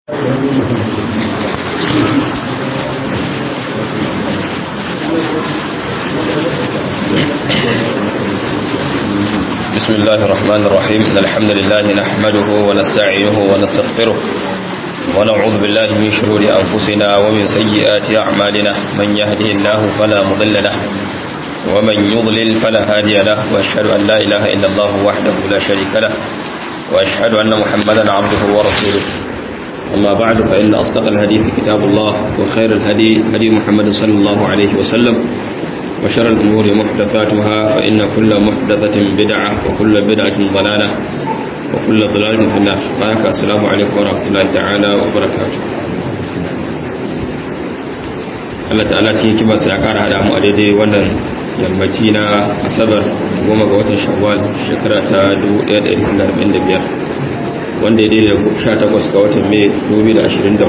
بسم الله الرحمن الرحيم إن الحمد لله نحمده ونستعينه ونستغفره ونعوذ بالله من شرور أنفسنا ومن سيئات أعمالنا من يهده الله فلا مضل له ومن يضلل فلا هادي له وأشهد أن لا إله إلا الله وحده لا شريك له وأشهد أن محمدا عبده ورسوله أما بعد فإن أصدق الحديث كتاب الله وخير الهدي هدي محمد صلى الله عليه وسلم وشر الأمور محدثاتها فإن كل محدثة بدعة وكل بدعة ضلالة وكل ضلالة في النار بارك السلام عليكم ورحمة الله تعالى وبركاته Allah ta'ala cikin kimarsa ya kara hada mu a daidai wannan yammaci na asabar goma ga watan shawwal shekara ta 1445 wanda ya daidai 18 ga watan mai 2024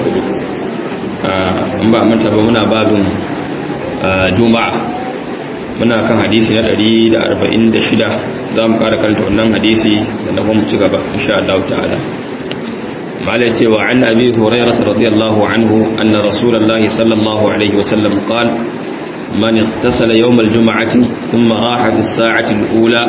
in ba manta ba muna babin juma'a muna kan hadisi na 146 za mu ƙara kanta wannan hadisi sannan kuma mu ci gaba insha Allah ta'ala malai cewa an abi hurairah radiyallahu anhu anna rasulullahi sallallahu alaihi wa sallam qala man ihtasala yawm al-jum'ati thumma raha fi as-sa'ati al-ula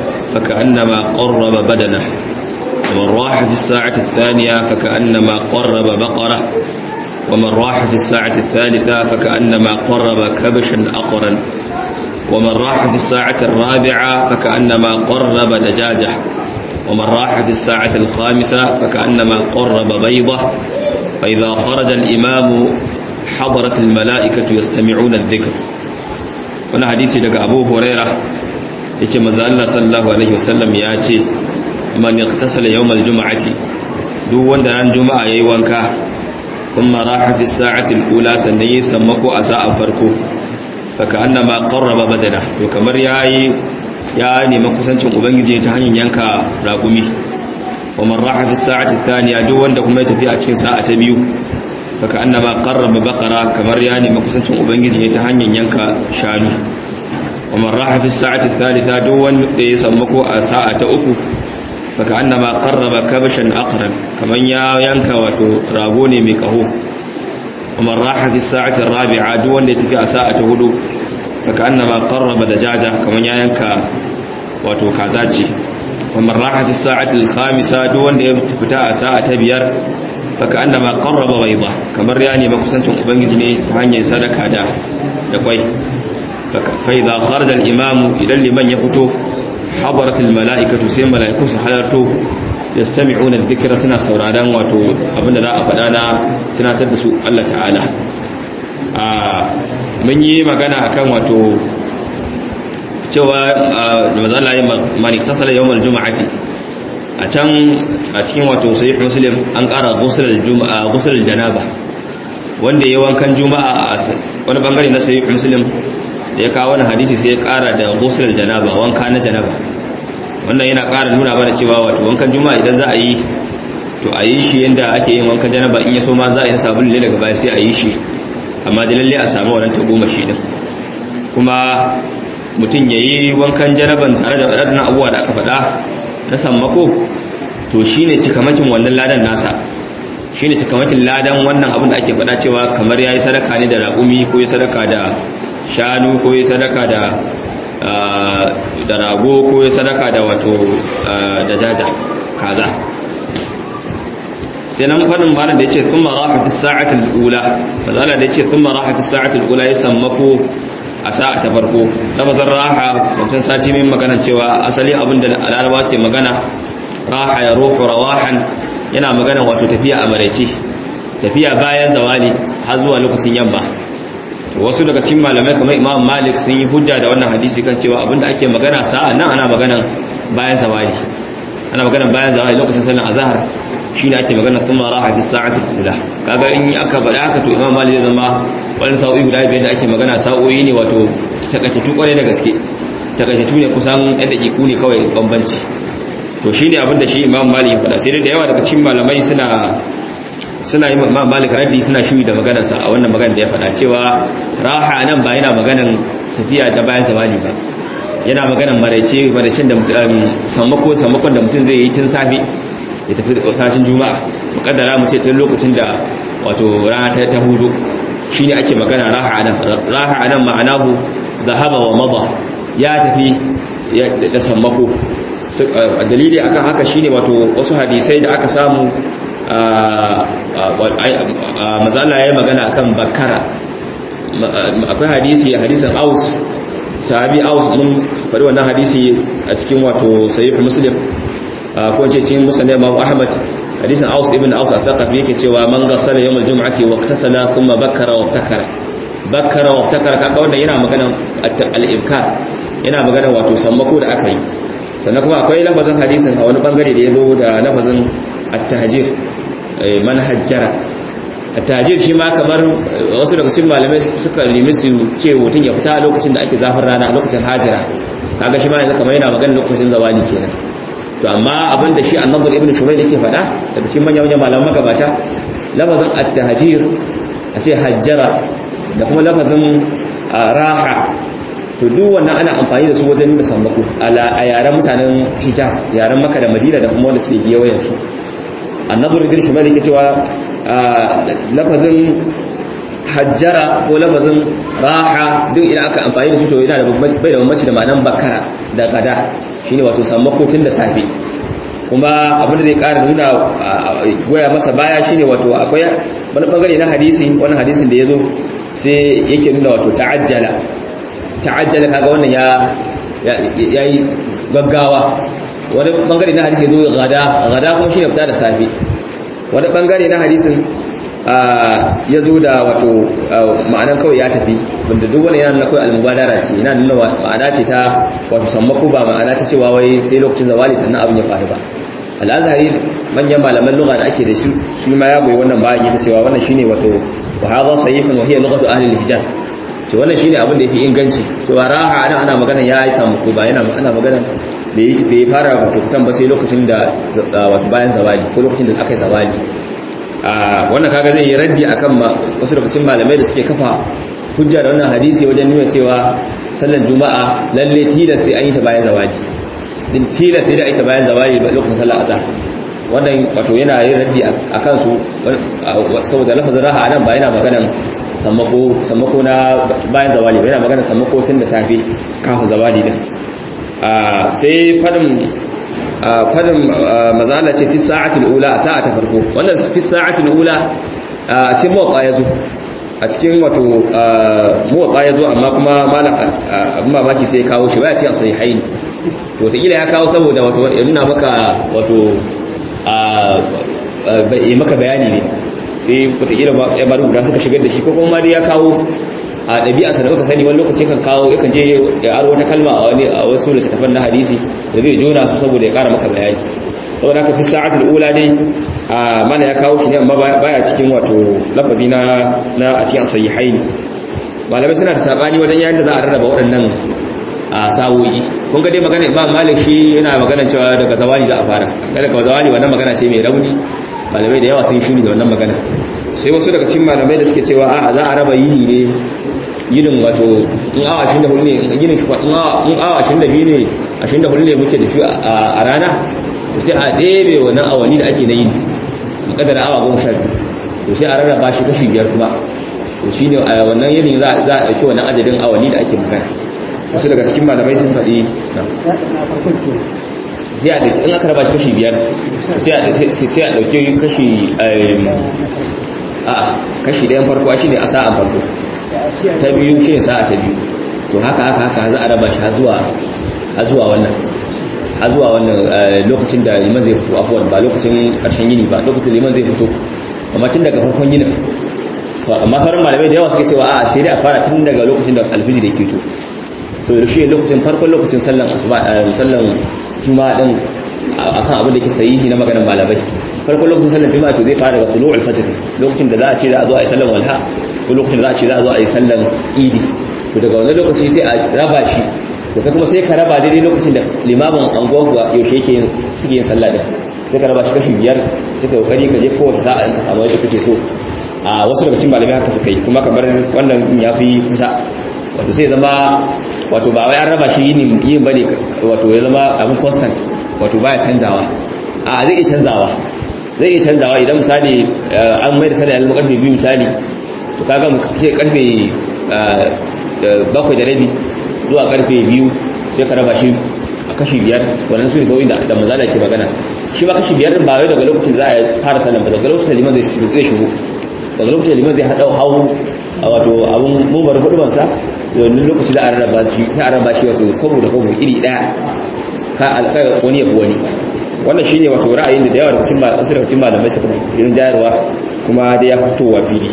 فكأنما قرب بدنه ومن راح في الساعة الثانية فكأنما قرب بقرة ومن راح في الساعة الثالثة فكأنما قرب كبشا أقرا ومن راح في الساعة الرابعة فكأنما قرب دجاجة ومن راح في الساعة الخامسة فكأنما قرب بيضة فإذا خرج الإمام حضرت الملائكة يستمعون الذكر وانا حديثي لك أبو هريرة يتي ماذا الله صلى الله عليه وسلم ياتي من اغتسل يوم الجمعة دو وندران جمعة يوانكا ثم راح في الساعة الأولى سنيي سمكو أساء فركو faka annama qarraba badana to kamar yayi ya nemi kusancin ubangiji ta hanyar yanka ragumi wa man raha fi sa'ati thaniya duk wanda kuma ya tafi a cikin sa'a ta biyu faka annama qarraba baqara kamar ya nemi kusancin ubangiji ta hanyar yanka shanu wa man raha fi sa'ati thalitha duk wanda ya samu ko a sa'a ta uku faka annama qarraba kabshan aqran kamar ya yanka wato rago ne mai kaho ومن راح في الساعة الرابعة دون يتفي ساعة هدو فكأنما قرب دجاجة كمن ينكا واتو كازاتي ومن راح في الساعة الخامسة دون يتفي ساعة بيار فكأنما قرب بيضة كمن يعني مكسنتم أبنجني تهاني صدقة دا دقوي فإذا خرج الإمام إلى لمن يفتو حضرت الملائكة سيما ملائكة سحضرتو yastami'una dhikra suna sauraron wato abinda za a faɗa na tunatar da su Allah ta'ala a mun yi magana akan wato cewa mazalla ya mani tasala yawmal juma'ati a can a cikin wato sahih muslim an ƙara ghusl juma'a ghusl janaba wanda ya wankan juma'a a wani bangare na sahih muslim da ya kawo wani hadisi sai ya ƙara da ghusl janaba wanka na janaba wannan yana ƙara nuna mana cewa wato wankan juma'a idan za a yi to a yi shi yadda ake yin wankan janaba in ya so ma za a yi na sabulu ne daga baya sai a yi shi amma da lalle a samu wannan ta goma shi din kuma mutum ya yi wankan janaban tare da waɗannan abubuwa da aka faɗa na sammako to shi ne cikamakin wannan ladan nasa shi ne cikamakin ladan wannan abin da ake faɗa cewa kamar ya yi sadaka ne da raƙumi ko ya sadaka da shanu ko ya sadaka da da rago ko ya sadaka da wato da jaja kaza sai nan fadin malam da yace thumma raha fi sa'ati al-ula fazala da yace thumma raha fi sa'ati al-ula ya sammako a sa'a ta farko lafazin raha wancan sati min magana cewa asali abinda alalawa ke magana raha ya ruhu rawahan yana magana wato tafiya a maraice tafiya bayan zawali har zuwa lokacin yamma wasu daga cikin malamai kamar imam malik sun yi hujja da wannan hadisi kan cewa abinda ake magana sa'a nan ana magana bayan zawali ana magana bayan zawali lokacin sallar azhar shine ake magana kuma raha fi sa'atul ula kaga in aka faɗa haka to imam malik zai zama wani sa'o'i guda biyar da ake magana sa'o'i ne wato takaitattu kwarai da gaske takaitattu ne kusan ɗan daƙiƙu ne kawai bambanci to shine abinda shi imam malik ya faɗa sai dai da yawa daga cikin malamai suna suna yi ma malik raddi suna shuyi da maganarsa a wannan magana da ya faɗa cewa raha nan ba yana maganan tafiya ta bayan zamani ba yana maganan maraice maraicen da sammako sammakon da mutum zai yi tun safe ya tafi da sashin juma'a mukaddara mu ce tun lokacin da wato rana ta ta hudu shine ake magana raha anan raha anan ma'anahu zahaba wa mada ya tafi da sammako dalili akan haka shine wato wasu hadisai da aka samu mazala ya yi magana akan bakara akwai hadisi hadisin aus sahabi aus mun faɗi wannan hadisi a cikin wato sahih muslim ko ce cikin musnad imam ahmad hadisin aus ibn aus al-thaqafi yake cewa man ghassala yawm al-jum'ati wa ightasala thumma bakkara wa ibtakara bakkara wa ibtakara kaga wannan yana magana al-ibkar yana magana wato sammako da aka yi sannan kuma akwai lafazin hadisin a wani bangare da ya zo da lafazin at-tahjir man hajjara at-tahjir shi ma kamar wasu daga cikin malamai suka nemi su ce mutum ya fita a lokacin da ake zafin rana a lokacin hajira kaga shi ma yanzu kamar yana magana lokacin zawali kenan to amma abin da shi an-nadr ibn shumayl yake faɗa daga cikin manyan manyan malaman magabata lafazin at-tahjir a ce hajjara da kuma lafazin raha to duk wannan ana amfani da su wajen nuna sammako a yaren mutanen hijaz yaren maka da madina da kuma wanda suke gewayen su annabar ibn shumal yake cewa lafazin hajjara ko lafazin raha duk idan aka amfani da su to yana da bai da bambanci da ma'anan bakara da kada shine wato sammako tun da safe kuma abin da zai ƙara nuna goya masa baya shine wato akwai wani bangare na hadisi wani hadisin da ya zo sai yake nuna wato ta'ajjala ta'ajjala kaga wannan ya yayi gaggawa wani bangare na hadisi yazo gada gada kuma shine fita da safi wani bangare na hadisin yazo da wato ma'anan kawai ya tafi wanda duk wani yana nuna kawai almubadara ce yana nuna ma'ana ce ta wato sammako ba ma'ana ta cewa wai sai lokacin zawali sannan abin ya faru ba al'azhari manyan malaman lugha da ake da shi shi ma ya goyi wannan bayan yake cewa wannan shine wato wa hadha sahihun wa hiya lughatu ahli al-hijaz ce wannan shine abin da yafi inganci cewa raha ana ana magana ya yi samu ko ba yana ana magana da yi bai fara wato fitan ba sai lokacin da wato bayan zawali ko lokacin da aka yi zawali a wannan kaga zai yi raddi akan wasu lokacin malamai da suke kafa hujja da wannan hadisi wajen nuna cewa sallar juma'a lalle tilas sai an yi ta bayan zawali din tilas sai da ita bayan zawali lokacin sallar azhar wannan wato yana yin raddi akan su saboda lafazin raha anan ba yana maganan sammako na bayan zawali yana magana sammako tun da safe kafin zawali din sai fadin fadin mazala ce fi sa'atul ula a sa'a ta farko wannan fi sa'atul ula a cikin mawaka ya zo a cikin wato mawaka ya zo amma kuma malam abin mamaki sai ya kawo shi baya ce a sai haini to wataƙila ya kawo saboda wato ya nuna maka wato yi maka bayani ne sai wataƙila ya maru guda suka shigar da shi ko kuma dai ya kawo a ɗabi'arsa da muka sani wani lokacin kan kawo yakan je ya aro wata kalma a wani a wasu littattafan na hadisi da zai jona su saboda ya ƙara maka bayani saboda haka fi sa'atul ula dai a mana ya kawo shi ne amma baya cikin wato lafazi na na a cikin sahihain malamai suna da sabani wajen yayin da za a rarraba waɗannan a sawoyi kun ga dai magana imam malik shi yana magana cewa daga zawali za a fara daga zawali wannan magana ce mai rauni malamai da yawa sun shiri da wannan magana sai wasu daga cikin malamai da suke cewa a za a raba yini ne yinin wato in awa 24 ne yinin shi in awa 22 ne 24 ne muke da shi a rana to sai a ɗebe wannan awanni da ake na yini makadar awa goma sha biyu to sai a rarraba shi kashi biyar kuma to shine a wannan yinin za a ɗauki wannan adadin awanni da ake magana wasu daga cikin malamai sun faɗi sai a ɗauki in aka raba shi kashi biyar sai a ɗauki kashi a kashi ɗayan farko shi ne a sa'an farko ta biyu shi ne sa'a ta biyu to haka haka haka za a raba shi har zuwa wannan har zuwa wannan lokacin da liman zai fito afuwan ba lokacin ƙarshen yini ba lokacin liman zai fito amma tun daga farkon yinin amma sauran malamai da yawa suke cewa a sai dai a fara tun daga lokacin da alfijir ya keto to shi lokacin farkon lokacin sallan asuba sallan juma'a din akan abin da ke sahihi na maganar malamai farkon lokacin sallan juma'a to zai fara daga tulu'ul fajr lokacin da za a ce za a zo a yi sallan walha ko lokacin da za a ce za a zo a yi sallan idi to daga wannan lokaci sai a raba shi to kai kuma sai ka raba daidai lokacin da limamin anguwa kuwa yaushe yake yin suke yin sallah din sai ka raba shi kashi biyar sai ka kokari ka je kowace sa'a in ka samu yadda kake so a wasu daga cikin malamai haka suka yi kuma kamar wannan ya fi kusa wato sai zama wato ba wai an raba shi yin yin bane wato ya zama abin constant wato baya canzawa a zai iya canzawa zai iya canzawa idan misali an mai da sallah ya zama karfe biyu misali to kaga mu ce karfe bakwai da rabi zuwa karfe biyu sai ka raba shi a kashi biyar wannan su ne sauyin da mazala ke magana shi ba kashi biyar ba wai daga lokacin za a fara sallah ba daga lokacin da liman zai shigo daga lokacin da liman zai haɗa hau wato abun mumbar hudubansa da wani lokaci za a rarraba shi ta a rarraba shi wato kwabo da kwabo iri ɗaya ka alƙar wani yabi wani wannan shine wato ra'ayin da yawa daga cikin wasu daga cikin malamai suka irin jayarwa kuma da ya fitowa fili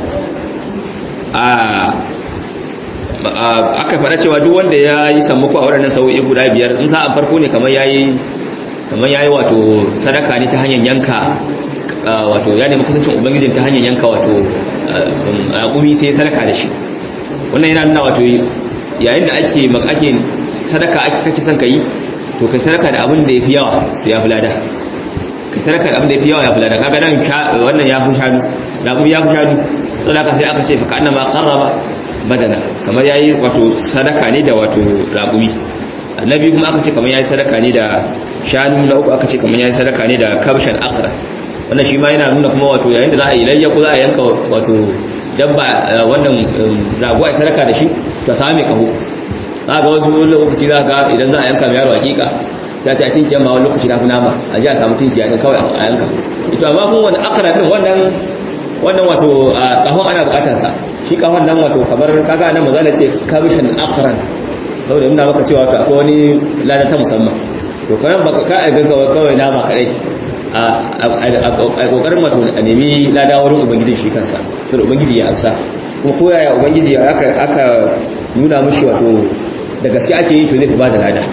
a aka faɗa cewa duk wanda ya yi sammako a waɗannan sau'i guda biyar in sa'an farko ne kamar yayi kamar yayi wato sadaka ne ta hanyar yanka wato ya nemi kusancin ubangijin ta hanyar yanka wato raƙumi sai sadaka da shi wannan yana nuna wato yayin da ake ake sadaka ake kake son ka yi to kai sadaka da abin da ya fi yawa to ya fi lada kai sadaka da abin da ya fi yawa ya fi lada kaga nan wannan ya fi shanu raƙumi ya fi shanu saboda haka sai aka ce fa kana ma qarraba badana kamar yayi wato sadaka ne da wato raƙumi annabi kuma aka ce kamar yayi sadaka ne da shanu na uku aka ce kamar yayi sadaka ne da kabshan aqra wannan shi ma yana nuna kuma wato yayin da za a yi layya ko za a yanka wato dabba wannan rago a sadaka da shi to same kaho za ga wasu lokaci za ga idan za a yanka mai yaro hakika ta ce a tinkiya ma wani lokaci na fi nama a ji a samu tinkiya din kawai a yanka ito amma kun wani akara din wannan wannan wato kahon ana bukatar sa shi kahon nan wato kamar kaga nan maza da ce kabishan akran saboda nuna maka cewa wato akwai wani lada ta musamman to kawai baka ka a gaggawa kawai nama kadai a kokarin wato a nemi lada wurin ubangiji shi kansa saboda ubangiji ya amsa kuma koyaya ubangiji aka nuna mushi wato da gaske ake yi to zai fi ba da lada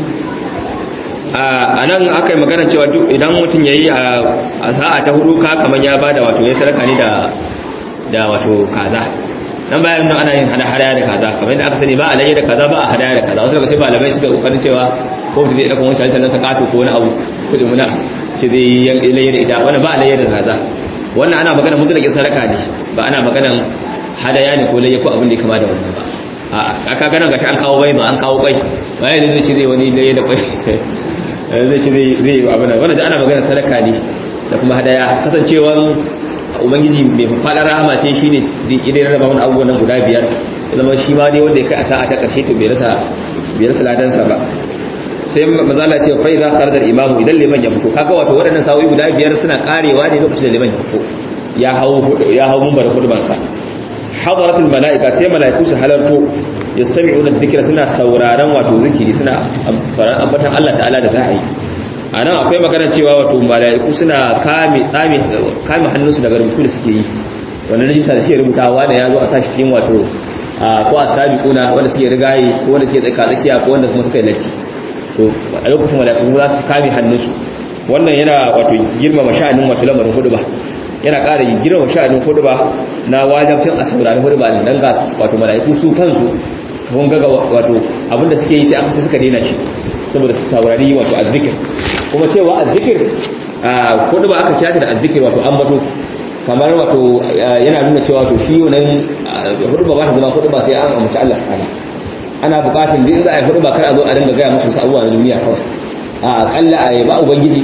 a nan aka yi magana cewa idan mutum ya yi a sa'a ta hudu ka kamar ya ba da wato ya saraka ne da wato kaza dan bayan nan ana yin hada hadaya da kaza kamar yadda aka sani ba a laye da kaza ba a hadaya da kaza wasu daga sai malamai suka kokarin cewa ko mutum zai dauka wancan tallan sakato ko wani abu kudi muna shi zai yi laye da ita wannan ba a laye da kaza wannan ana magana mutlaqin sadaka ne ba ana maganan hadaya ne ko laye ko abin da ya kama da wannan ba a aka ganin gashi an kawo bai ba an kawo kwai bayan zai ce zai wani laye da kwai zai ce zai zai abin nan wannan da ana magana sadaka ne da kuma hadaya kasancewan ubangiji mai faɗar rahama ce shine idan raba wani abubuwan nan guda biyar zama shi ma dai wanda ya kai a sa'a ta ƙarshe to bai rasa bai rasa ladansa ba sai mazala ce fa idza kharaja al-imam idan liman ya fito kaga wato waɗannan sa'o'i guda biyar suna karewa ne lokacin da liman ya fito ya hawo ya hawo mumbar hudubar sa hadarat al-mala'ika sai mala'iku su halarto yastami'una dhikra suna sauraron wato zikiri suna sauraron ambatan Allah ta'ala da za a yi a nan akwai magana cewa wato mala'iku suna kame tsame kame hannunsu daga rubutu da suke yi wannan rajista da suke rubutawa da ya zo a sashi cikin wato ko a sabiquna wanda suke rigayi ko wanda suke tsaka tsakiya ko wanda kuma suka yi latti to a lokacin mala'iku za su kame hannunsu wannan yana wato girmama sha'anin wato lamarin hudu ba yana ƙara girmama sha'anin hudu ba na wajabcin a saurari hudu ba dan ga wato mala'iku su kansu kun ga wato abinda suke yi sai aka suka daina shi saboda su saurari wato azzikir kuma cewa azzikir hudu ba aka kiyata da azzikir wato ambato kamar wato yana nuna cewa wato shi wannan hudu ba ba ta zama hudu ba sai an amince Allah ta'ala ana bukatun din za a yi hudu ba kar a zo a dinga gaya musu wasu abubuwa na duniya kawai a akalla a yaba ubangiji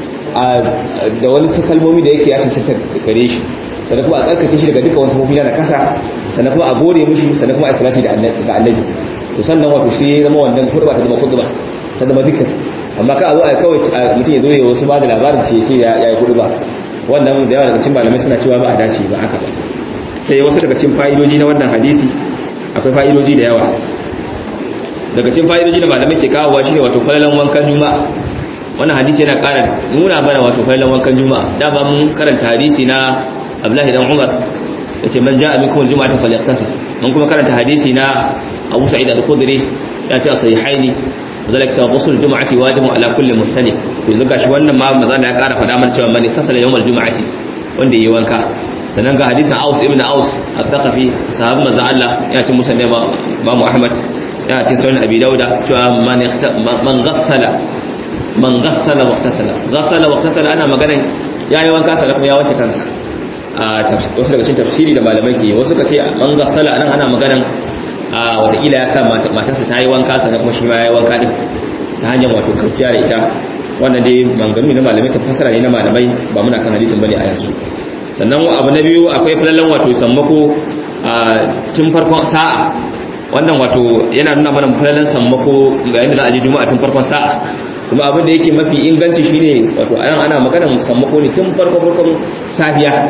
da wani su kalmomi da yake ya cancanta gare shi sannan kuma a tsarkake shi daga duka wasu mafi na kasa sannan kuma a gode mushi sannan kuma a salati da annabi to sannan wato sai ya zama wannan hudu ba ta zama hudu ba ta zama dukkan amma ka a zo a kawai mutum ya zo ya wasu ba da labarin ce ce ya yi hudu ba wannan da yawa daga cikin malamai suna cewa ba a dace ba haka ba sai wasu daga cikin fa'idoji na wannan hadisi akwai fa'idoji da yawa daga cikin fa'idoji da malamai ke kawowa shine wato falalan wankan juma'a wannan hadisi yana ƙara nuna mana wato falalan wankan juma'a da ba mun karanta hadisi na Abdullahi dan Umar yace man ja'a minkum al-jum'ata falyaqtasil mun kuma karanta hadisi na Abu Sa'id al-Khudri ya ce sahihaini zalika cewa ghusl jum'ati wajibun ala kulli muhtali to yanzu gashi wannan ma maza ya ƙara faɗa mana cewa man iktasala yawmal jum'ati wanda yayi wanka sannan ga hadisin Aus ibn Aus al-Thaqafi sahabban manzo Allah ya ce musa ne Imam Ahmad ya ce sunan Abi Dauda cewa man man ghassala man ghassala waqtasala ghassala waqtasala ana magana yayi wanka sannan kuma ya wanke kansa a wasu daga cikin tafsiri da malamai ke wasu ka ce man ghassala nan ana maganan a watakila ya sa matarsa ta yi wanka sannan kuma shi ma ya yi wanka din ta hanyar wato karciya da ita wannan dai manganu na malamai ta fasara ne na malamai ba muna kan hadisin bane a yanzu sannan abu na biyu akwai falalan wato sammako a tun farkon sa'a wannan wato yana nuna mana falalan sammako ga yadda za a je juma'a tun farkon sa'a kuma abin da yake mafi inganci shine wato ayan ana magana sammako ne tun farkon farkon safiya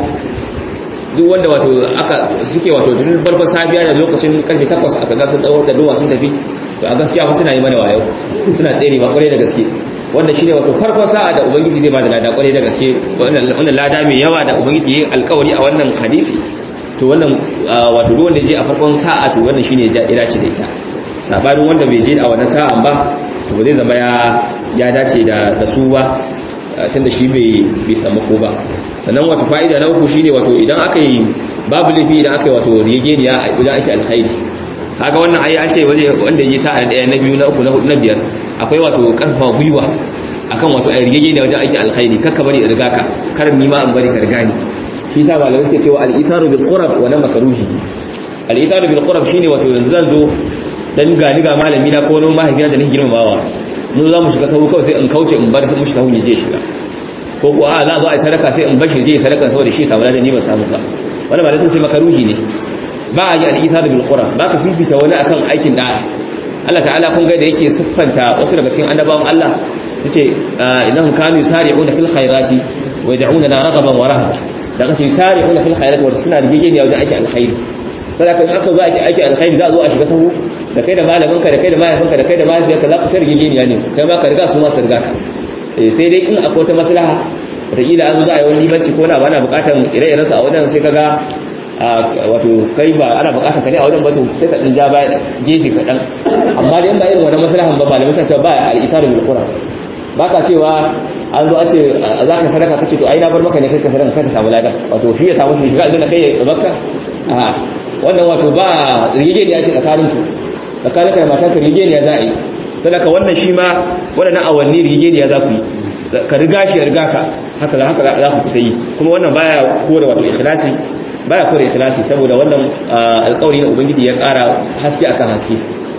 duk wanda wato aka suke wato tun farkon safiya da lokacin karfe 8 aka ga sun dawo da duwa sun tafi to a gaskiya fa suna yi mana wayo suna tsere ba kwarai da gaske wanda shine wato farkon sa'a da ubangiji zai bada lada kwarai da gaske wannan lada mai yawa da ubangiji ya alkawari a wannan hadisi to wannan wato duk wanda je a farkon sa'a to wannan shine ya dace da ita sabanin wanda bai je a wannan sa'an ba to ba zai zama ya ya dace da da su ba tunda shi bai bai samu ko ba sannan wato fa'ida na uku shine wato idan aka yi babu lafi idan aka yi wato rigeniya idan ake alkhairi kaga wannan ayi an ce waje wanda yi sa'a daya na biyu na uku na hudu na biyar akwai wato karfafa gwiwa akan wato a rigeniya wajen aiki alkhairi kakka bari in riga ka kar ni ma in bari ka riga ni shi yasa malamai suke cewa al-itharu bil qurab wa na makruhi al-itharu bil qurab shine wato yanzu zan zo dan ga ni ga malami na ko wani mahaifina da nake girmamawa mun za mu shiga sahu kawai sai in kauce in bar sai mushi sahu ne je shiga ko ko a za a zo a yi sadaka sai in bashi je sadaka saboda shi samu ladan ni ban samu ba wannan malamai sun ce makaruhi ne ba a yi al-itharu bil qurab ba ka fifita wani akan aikin da'a Allah ta'ala kun ga da yake siffanta wasu daga cikin annabawan Allah su ce innahum kanu yusari'una fil khairati wa yad'una raghaban wa rahaba daga ce yusari'una fil khairati wa suna rigegeniya wajen aiki alkhairi sadaka in aka zo aiki aiki alkhairi za a zo a shiga sahu da kai da malaminka da kai da mahaifinka da kai da mahaifiyarka za ku ta rigegeniya ne kai ma ka riga su ma su riga ka sai dai in akwai wata maslaha wataƙila an zo za a yi wani limanci ko na ba na buƙatar ire-irensu a wajen sai ka ga wato kai ba ana bukatar ka ne a wajen ba to sai ka ja baya gefe kaɗan amma da in ba irin wani maslahan ba malamai sai cewa ba al-itaru bil qur'an ba ka cewa an zo a ce za ka sadaka kace to ai na bar maka ne kai ka sadaka ka samu ladan wato shi ya samu shi shiga aljanna kai ya bakka a wannan wato ba rigegeniya ce tsakanin ku tsakanin ka da matan ka rigegeniya za a yi sadaka wannan shi ma waɗannan awanni rigegeniya za ku yi ka riga shi ya riga ka haka haka za ku ta yi kuma wannan baya kore wato ikhlasi baya kore ikhlasi saboda wannan alƙawari na ubangiji ya ƙara haske akan haske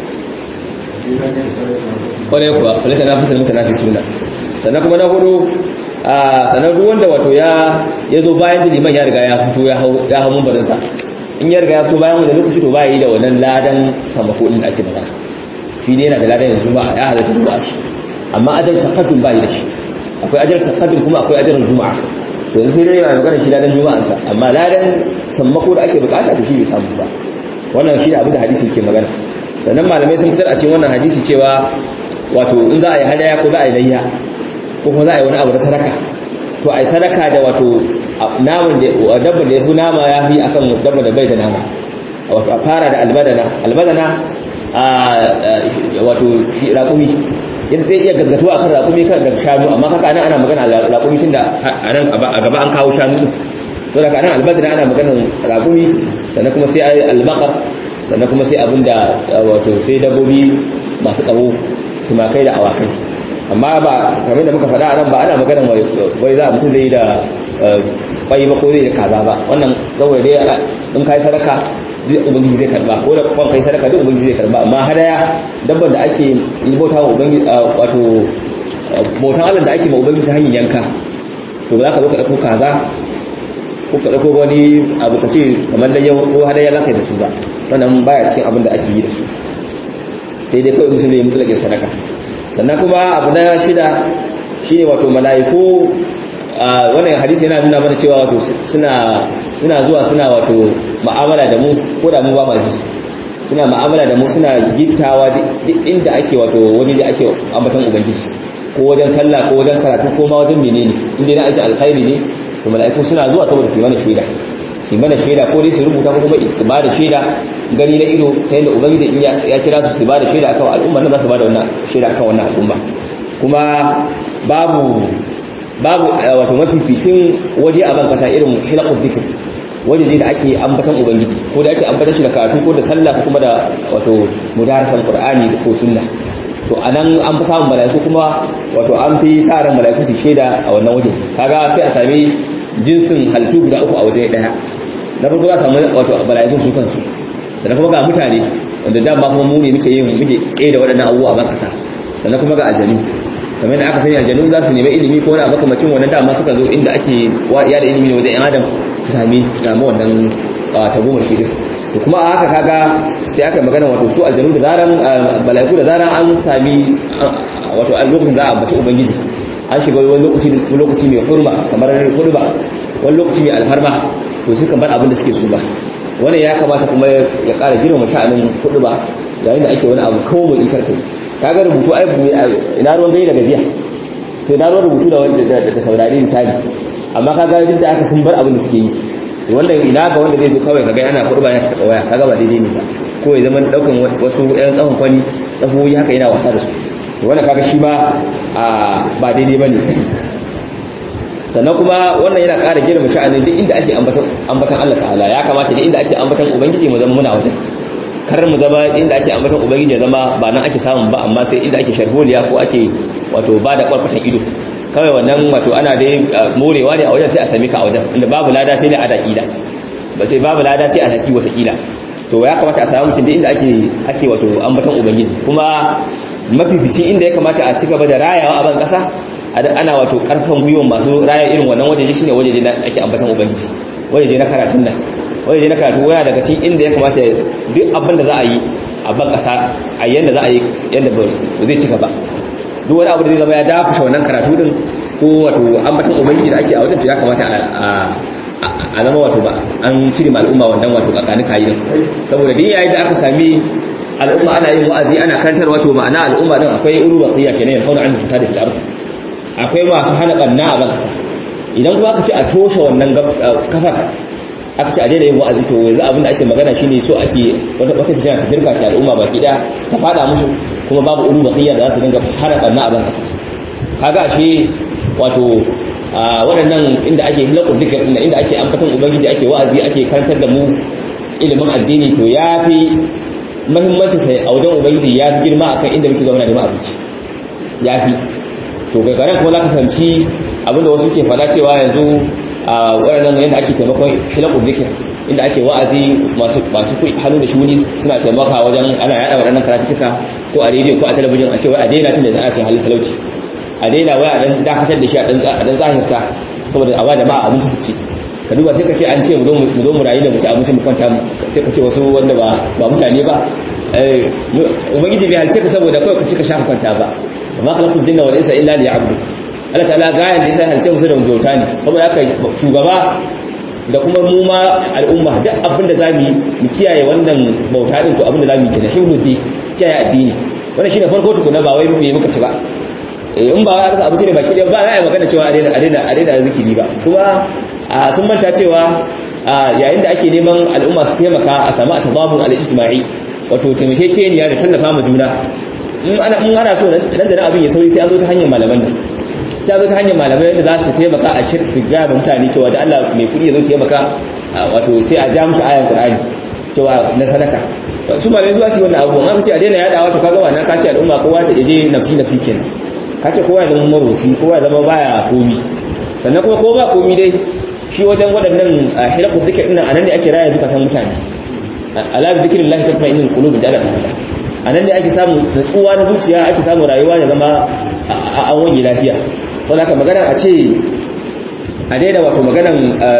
kwarai kuwa falata na fasar mutane fi suna sannan kuma na hudu sannan duk wanda wato ya ya zo bayan da liman ya riga ya fito ya hau ya hau mumbarinsa in ya riga ya fito bayan wanda lokaci to baya yi da wannan ladan samako din da ake magana shi ne yana da ladan yanzu juma'a ya halatta juma'a shi amma ajar taqaddum bai da shi akwai ajar taqaddum kuma akwai ajar juma'a to yanzu sai dai yana magana shi ladan juma'ansa amma ladan sammako da ake bukata to shi bai samu ba wannan shi da abin da hadisi ke magana sannan malamai sun fitar a cikin wannan hadisi cewa wato in za a yi hadaya ko za a yi layya ko kuma za a yi wani abu da sadaka to a yi sadaka da wato naman da dabba da ya fi nama ya fi akan dabba da bai da nama wato a fara da albadana albadana wato shi raƙumi yadda zai iya gaggatuwa akan raƙumi kan daga shanu amma kaka nan ana magana raƙumi tun da a nan a gaba an kawo shanu din to daga nan albadana ana maganar raƙumi sannan kuma sai ayi albaqar sannan kuma sai abinda wato sai dabbobi masu tsawo tumakai da awakai amma ba kamar da muka faɗa nan ba ana maganar wai za mutum zai da bai ba ko zai da kaza ba wannan saboda dai in kai sadaka duk ubangiji zai karba ko da kwan kai sadaka duk ubangiji zai karba amma hadaya dabban da ake bauta wa ubangiji wato bautan Allah da ake ma ubangiji hanyar yanka to za ka zo ka dauko kaza ko ka dauko wani abu ka ce kamar da yau ko hadaya za ka yi da su ba wannan baya cikin abin da ake yi da su sai dai kawai mutum zai mutu da sadaka sannan kuma abu na shida shine wato mala'iku wannan hadisi yana nuna mana cewa wato suna suna zuwa suna wato mu'amala da mu ko da mu ba ma ji suna mu'amala da mu suna gittawa duk inda ake wato waje da ake ambaton ubangiji ko wajen sallah ko wajen karatu ko ma wajen menene inda na aiki alkhairi ne to mala'iku suna zuwa saboda su yi mana shaida su yi mana shaida ko dai su rubuta ko kuma su ba da shaida gani na ido ta yadda ubangiji in ya kira su su ba da shaida akan al'umma nan za su ba da wannan shaida akan wannan al'umma kuma babu babu wato mafificin waje a ban kasa irin hilaqul dhikr waje da ake ambatan ubangiji ko da ake ambatan shi da karatu ko da sallah ko kuma da wato mudarasan qur'ani ko sunna to anan an fi samun mala'iku kuma wato an fi sa ran mala'iku su sheda a wannan waje kaga sai a sami jinsin halittu guda uku a waje daya na farko za a samu wato mala'ikun su kansu sannan kuma ga mutane wanda dama kuma mu ne muke yin muke tsaye da waɗannan abubuwa a ban kasa sannan kuma ga aljanu kamar da aka sani aljanu za su nemi ilimi ko wani abu makamacin wannan dama suka zo inda ake ya da ilimi ne wajen yan adam su sami su sami wannan tagomar shi din to kuma a haka kaga sai aka magana wato su aljanu da zaran mala'iku da zaran an sami wato a lokacin za a ambaci ubangiji an shiga wani lokaci lokaci mai hurma kamar hurba wani lokaci mai alfarma to sai kan bar abin da suke so ba wannan ya kamata kuma ya ƙara girma sha'anin kudu ba yayin da ake wani abu kawo mai ikar kai kaga rubutu ai ina ruwan gai da gajiya to ina ruwan rubutu da wanda da saurari misali amma kaga duk da aka sun bar abin da suke yi wannan ina ga wanda zai zo kawai kaga yana kurba ya taka waya kaga ba daidai ne ba ko ya zama daukan wasu ƴan tsawon kwani tsafoyi haka yana wasa da su wannan kaga shi ba ba daidai bane sannan kuma wannan yana ƙara girma sha'anin duk inda ake ambatan Allah ta'ala ya kamata duk inda ake ambatan ubangiji mu zama muna wajen kar mu zama inda ake ambatan ubangiji ya zama ba nan ake samun ba amma sai inda ake sharholiya ko ake wato ba da kwarkwatan ido kawai wannan wato ana dai morewa ne a wajen sai a sami ka a wajen inda babu lada sai ne a daƙila ba sai babu lada sai a daƙi watakila to ya kamata a samu mutum da inda ake ake wato ambatan ubangiji kuma mafifici inda ya kamata a ci gaba da rayawa a ban ƙasa ana wato ƙarfan gwiwan masu raya irin wannan wajeje shine wajeje da ake ambatan ubangiji wajeje na karatun nan wajeje na karatu waya daga cikin inda ya kamata duk abin da za a yi a ban ƙasa a yanda za a yi yanda ba zai cika ba duk wani abu da zai zama ya dakushe wannan karatu din ko wato ambatan ubangiji da ake a wajen to ya kamata a zama wato ba an cire ma al'umma wannan wato kakani kayi din saboda din yayin da aka sami al'umma ana yin wa'azi ana karantar wato ma'ana al'umma din akwai ulu baqiya kenan ya fauna an fasada fil ardh akwai masu hana banna a ban kasa idan kuma aka ce a toshe wannan kafar aka ce a daina yin wa'azi to yanzu abin da ake magana shine so ake wata wata fitina ta dirka ta al'umma baki daya ta fada musu kuma babu ulu baqiya da za su dinga hana banna a ban kasa kaga ashe wato waɗannan inda ake hilakun dukkan inda inda ake ambatan ubangiji ake wa'azi ake karantar da mu ilimin addini to yafi muhimmancin sai a wajen ubangiji ya fi girma akan inda muke zama da abinci yafi to gagaran kuma za ka fahimci abinda wasu ke fada cewa yanzu a waɗannan yadda ake taimakon shilakun zikir inda ake wa'azi masu hannu da shuni suna taimaka wajen ana yada waɗannan karatuttuka ko a rediyo ko a talabijin a cewa a daina tun da za a ce halin talauci a daina wai a dan dakatar da shi a dan zahirta saboda a ba jama'a abinci su ci ka duba sai ka ce an ce mu zo mu rayu da mu ci abinci mu kwanta sai ka ce wasu wanda ba mutane ba ubangiji bai halice ka saboda kawai ka ci ka sha kwanta ba amma khalaqtul jinna wal insa illa liya'budu Allah ta'ala gayan da yasa halice musu da bauta ne saboda haka shugaba da kuma mu ma al'umma duk abinda zamu yi mu kiyaye wannan bauta din to abinda zamu yi kenan hibdudi kiyaye addini wannan shine farko tukuna ba wai me muka ci ba in ba aka abu ne baki ba za a yi magana cewa a daina a daina a daina zikiri ba kuma sun manta cewa yayin da ake neman al'umma su taimaka a samu atababun al-ijtima'i wato taimakekeniya da tallafa ma juna in ana in ana so nan da nan abin ya sauri sai an zo ta hanyar malaman nan sai an zo ta hanyar malamai da za su taimaka a kir su ga mutane cewa da Allah mai kudi ya zo taimaka wato sai a ja musu ayan Qur'ani cewa na sadaka su malamai zuwa su yi wannan abubuwan aka ce a daina yadawa to kaga wannan ka ce al'umma kowa ta je nafsi nafsi kenan ka ce kowa ya zama maroci kowa ya zama baya komi sannan kuma ko ba komi dai shi wajen waɗannan hilakun zikir ɗin a nan ne ake raya zukatan mutane ala bi zikirin lahi tatma inin qulub da Allah ta'ala a nan ne ake samu natsuwa na zuciya ake samu rayuwa ya zama an wani lafiya wanda aka magana a ce a daina wato maganan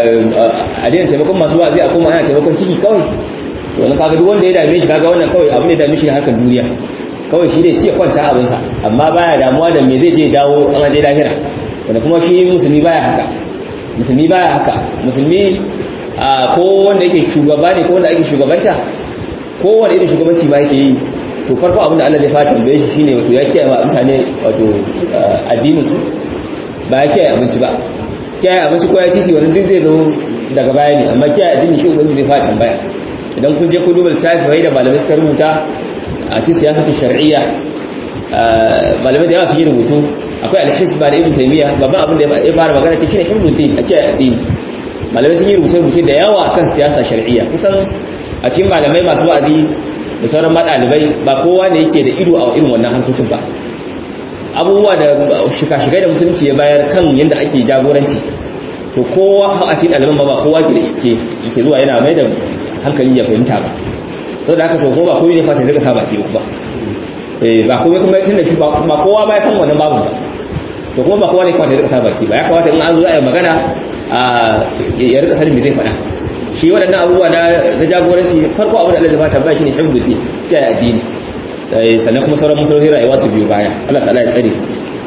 a daina taimakon masu wa'azi a kuma ana taimakon ciki kawai wani kaga duk wanda ya dame shi kaga wannan kawai abin da ya dame shi harkar duniya kawai shi ne ce kwanta abinsa amma baya damuwa da me zai je dawo an aje lahira wanda kuma shi musulmi baya haka musulmi baya haka musulmi ko wanda yake shugaba ne ko wanda ake shugabanta ko wanda irin shugabanci ba yake yi to farko abin da Allah zai fata tambaye shi shine wato ya kiyaye wa mutane wato addinin su ba ya kiyaye abinci ba kiyaye abinci ko ya titi wani duk zai zo daga baya ne amma kiyaye addini shi ubangiji zai fata tambaya idan kun je ku duba littafi da malamai suka rubuta a cikin siyasatu shar'iyya malamai da yawa sun yi rubutu akwai alhisba da ibn taymiya babban abin da ya fara magana ce shine hibduddin a cikin addini malamai sun yi rubuce rubuce da yawa akan siyasa shar'iyya kusan a cikin malamai masu wa'azi da sauran madalibai ba kowa ne yake da ido a irin wannan harkokin ba abubuwa da shika-shikai da musulunci ya bayar kan yadda ake jagoranci to kowa a cikin ɗaliban ba ba kowa ke zuwa yana mai da hankali ya fahimta ba sau da aka to kuma ba komai ne fata daga saba ce ba ba komai kuma tun da shi ba kowa ba ya san wannan babu ba to kuma ba kowa ne kamata ya rika sa baki ba ya kamata in an zo a yi magana ya rika sanin me zai faɗa shi waɗannan abubuwa na jagoranci farko abin da Allah zai fata ba shi ne hifdul ta addini sannan kuma sauran masarautar rayuwa su biyu baya Allah ta'ala ya tsare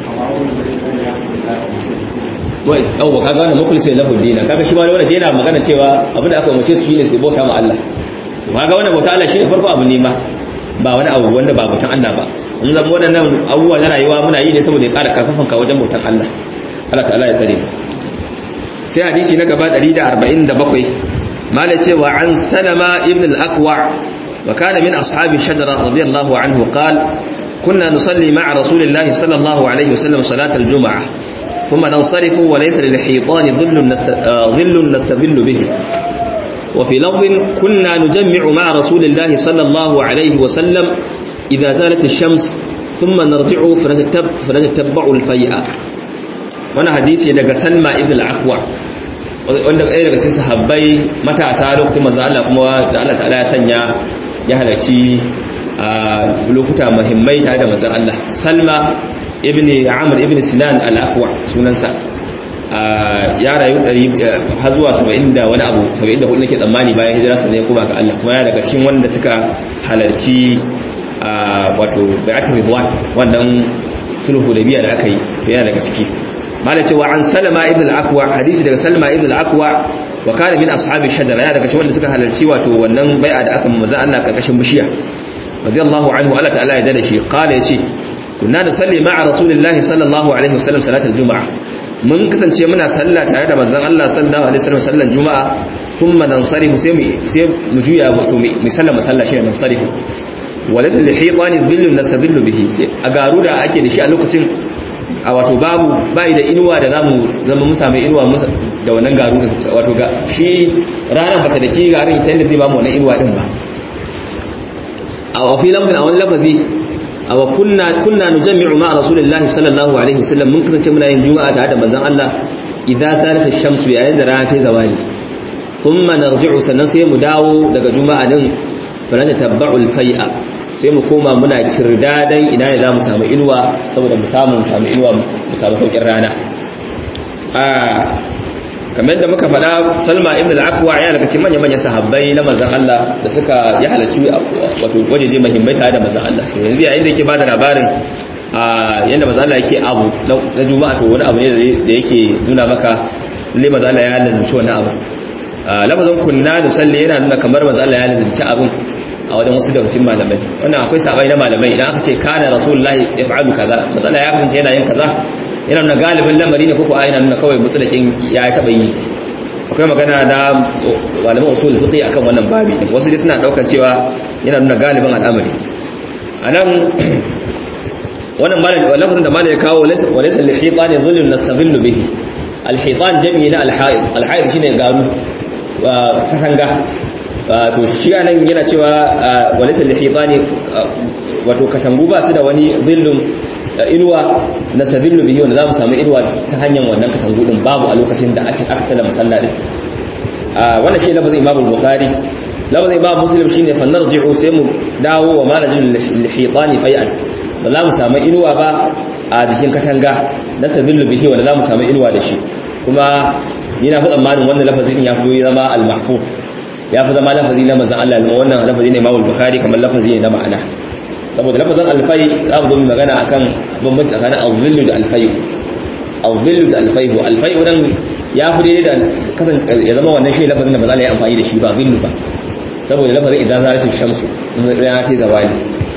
wai yau kaga wannan mukhlisin lahu dina kaga shi ma wannan yana magana cewa abin da aka umarce su shine su bauta ma Allah to kaga wannan bauta Allah shine farko abu ne ma ba wani abu wanda ba bautan Allah ba mun zama waɗannan abubuwa na rayuwa muna yi ne saboda ya ƙara karfafan ka wajen bautan Allah Allah ta'ala ya tsare sai hadisi na gaba 147 mala cewa an salama ibn al-aqwa wa kana min ashabi shajara radiyallahu anhu qala كنا نصلي مع رسول الله صلى الله عليه وسلم صلاة الجمعة ثم ننصرف وليس للحيطان ظل ظل نستظل به وفي لفظ كنا نجمع مع رسول الله صلى الله عليه وسلم إذا زالت الشمس ثم نرجع فنتتب فنتتبع الفيئة وانا حديثي daga Salma ibn al-Aqwa wanda ɗaya daga cikin sahabbai matasa lokacin manzo Allah kuma da Allah ta'ala ya sanya ya halarci a lokuta muhimmai tare da manzon Allah Salma ibn Amr ibn Sinan al-Aqwa sunansa ya rayu har zuwa 70 da wani abu 74 nake tsammani bayan hijira sa ne kuma ga Allah kuma ya daga cikin wanda suka halarci wato bai'atul ridwan wannan sulhu da biya da aka yi to yana daga ciki malai cewa an Salama ibn al-Aqwa hadisi daga Salma ibn al-Aqwa wa kana min ashabi shajara ya daga cikin wanda suka halarci wato wannan bai'a da aka manzo Allah karkashin bishiya radiyallahu anhu Allah ta'ala ya dade shi qala yace kunna nusalli ma'a rasulillahi sallallahu alaihi wasallam salatul juma'a mun kasance muna sallah tare da manzon Allah sallallahu alaihi wasallam sallan juma'a thumma nansarifu sai mu sai mu juya wato mu sallama sallah shi ne nansarifu walaysa li hitani dhillun nastadillu bihi a garu da ake da shi a lokacin a wato babu bai da inuwa da zamu zama mu samu inuwa da wannan garu wato ga shi ranar bata da ki garin ita inda zai ba mu wannan inuwa din ba a fi lafzin a wani lafazi a wa kunna kunna nujammi'u ma rasulillahi sallallahu alaihi wasallam mun kasance muna yin juma'a tare da manzon Allah idza zalat ash-shamsu yayin da rana ta zawali thumma narji'u sannan sai mu dawo daga juma'a din fa na tabba'u al-fai'a sai mu koma muna kirdadan ina ne zamu samu inuwa saboda mu samu mu samu inuwa mu samu saukin rana a kamar da muka faɗa salma ibn al-aqwa ya daga cikin manyan manyan sahabbai na manzon Allah da suka ya halarci wato wajeje muhimmai tare da manzon Allah to yanzu yayin da yake bada labarin a yanda manzon Allah yake abu na juma'a to wani abu ne da yake nuna maka lalle manzon Allah ya lazimci wannan abu lafazin kunna nusalli yana nuna kamar manzon Allah ya lazimci abun a wajen wasu daga cikin malamai wannan akwai sabai na malamai idan aka ce kana rasulullahi yaf'alu kaza manzon Allah ya kasance yana yin kaza yana nuna galibin lamari ne koko yana nuna kawai mutsalakin ya taba yi akwai magana da malaman usul fiqh akan wannan babi wasu dai suna daukar cewa yana nuna galibin al'amari anan wannan malami lafazin da malami ya kawo wa laysa li hitani dhillun nastadhillu bihi al hitan jami'i na al haid al haid shine garu katanga to shi anan yana cewa wa laysa li hitani wato katangu ba su da wani dhillun inuwa na sabillu bihi wanda za mu samu inuwa ta hanyar wannan katangu din babu a lokacin da ake aka sallama sallah din wannan shi lafazin imam bukhari lafazin imam muslim shine fa narji'u sai mu dawo wa malajin lihitani fai'an ba za mu samu inuwa ba a jikin katanga na sabillu bihi wanda za mu samu inuwa da shi kuma ni na fi tsammanin wannan lafazin ya fi zama al-mahfuz ya fi zama lafazi na manzon Allah wannan lafazi ne imam bukhari kamar lafazi ne na ma'ana saboda lafazin alfai za mu zo mu magana akan bambanci tsakanin al-zillu da alfai al-zillu da alfai alfai wannan ya fi daidai da kasan ya zama wannan shi lafazin da ba za a yi amfani da shi ba zillu ba saboda lafazin idan za ta shamsu rana ta zawali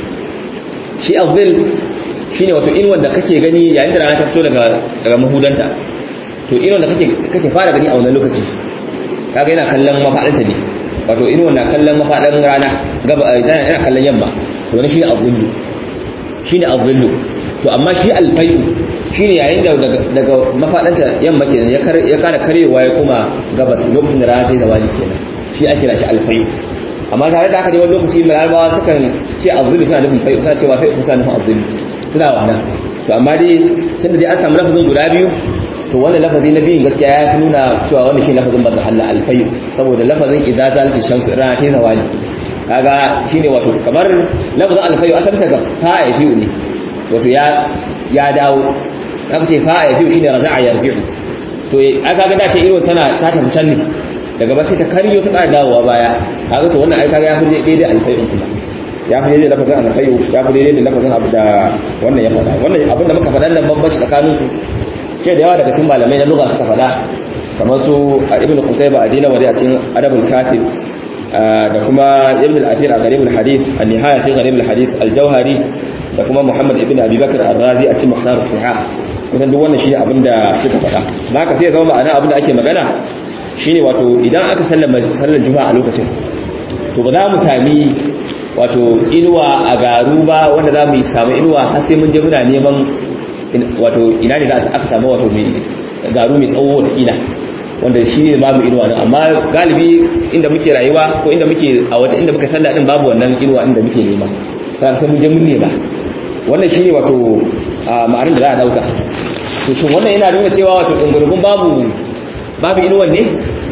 shi al-zill shine wato in wanda kake gani yayin da rana ta fito daga daga mahudanta to in wanda kake kake fara gani a wannan lokaci kaga yana kallon mafadanta ne wato in wanda kallon mafadan rana gaba yana kallon yamma to wani shine abullu shine abullu to amma shi alfayu shine yayin da daga mafadanta yamma kenan ya ya kara karewa ya kuma gabas lokacin da rana ta yi zawali kenan shi ake kira shi alfayu amma tare da haka dai wani lokaci larabawa sukan ce abullu suna nufin fayu suna cewa fayu suna nufin abullu suna wannan to amma dai tunda dai an samu lafazin guda biyu to wannan lafazi na biyun gaskiya ya fi nuna cewa wannan shi lafazin manzon Allah alfayu saboda lafazin idza zalati shamsu rana ta yi zawali kaga shine wato kamar lafazin alfayu asalin ta ga fa'ifu ne wato ya ya dawo aka ce fa'a yafi'u shine raja'a yarji'u to aka ga dace irin tana ta tafi can ne daga ba sai ta karyo ta ƙara dawowa baya kaga to wannan ai kaga ya fi daidai alfai'un kuma ya fi daidai lafazin alfai'u ya fi daidai da lafazin abu da wannan ya faɗa wannan abin da muka faɗa nan bambanci tsakanin su ce da yawa daga cikin malamai na lugha suka faɗa kamar su ibn qutayba adina wa a cikin adabul katib da kuma ibn al-athir a garibul hadith an-nihaya fi garibul hadith al-jawhari da kuma muhammad ibn abi bakr ar-razi a cikin muhtar sihah kusan duk wannan shine abin da suka faɗa haka sai zama ma'ana abin da ake magana shine wato idan aka sallama sallar juma'a a lokacin to ba za mu sami wato inuwa a garu ba wanda za mu samu inuwa har sai mun je muna neman wato ina ne da aka samu wato mai garu mai tsawo wata ila wanda shi ne babu inuwa din amma galibi inda muke rayuwa ko inda muke a wata inda muka sallah din babu wannan inuwa inda muke nema sai sai mun je mun ne ba wannan shine wato ma'anar da za a dauka to shin wannan yana nuna cewa wato dungurgun babu babu inuwan ne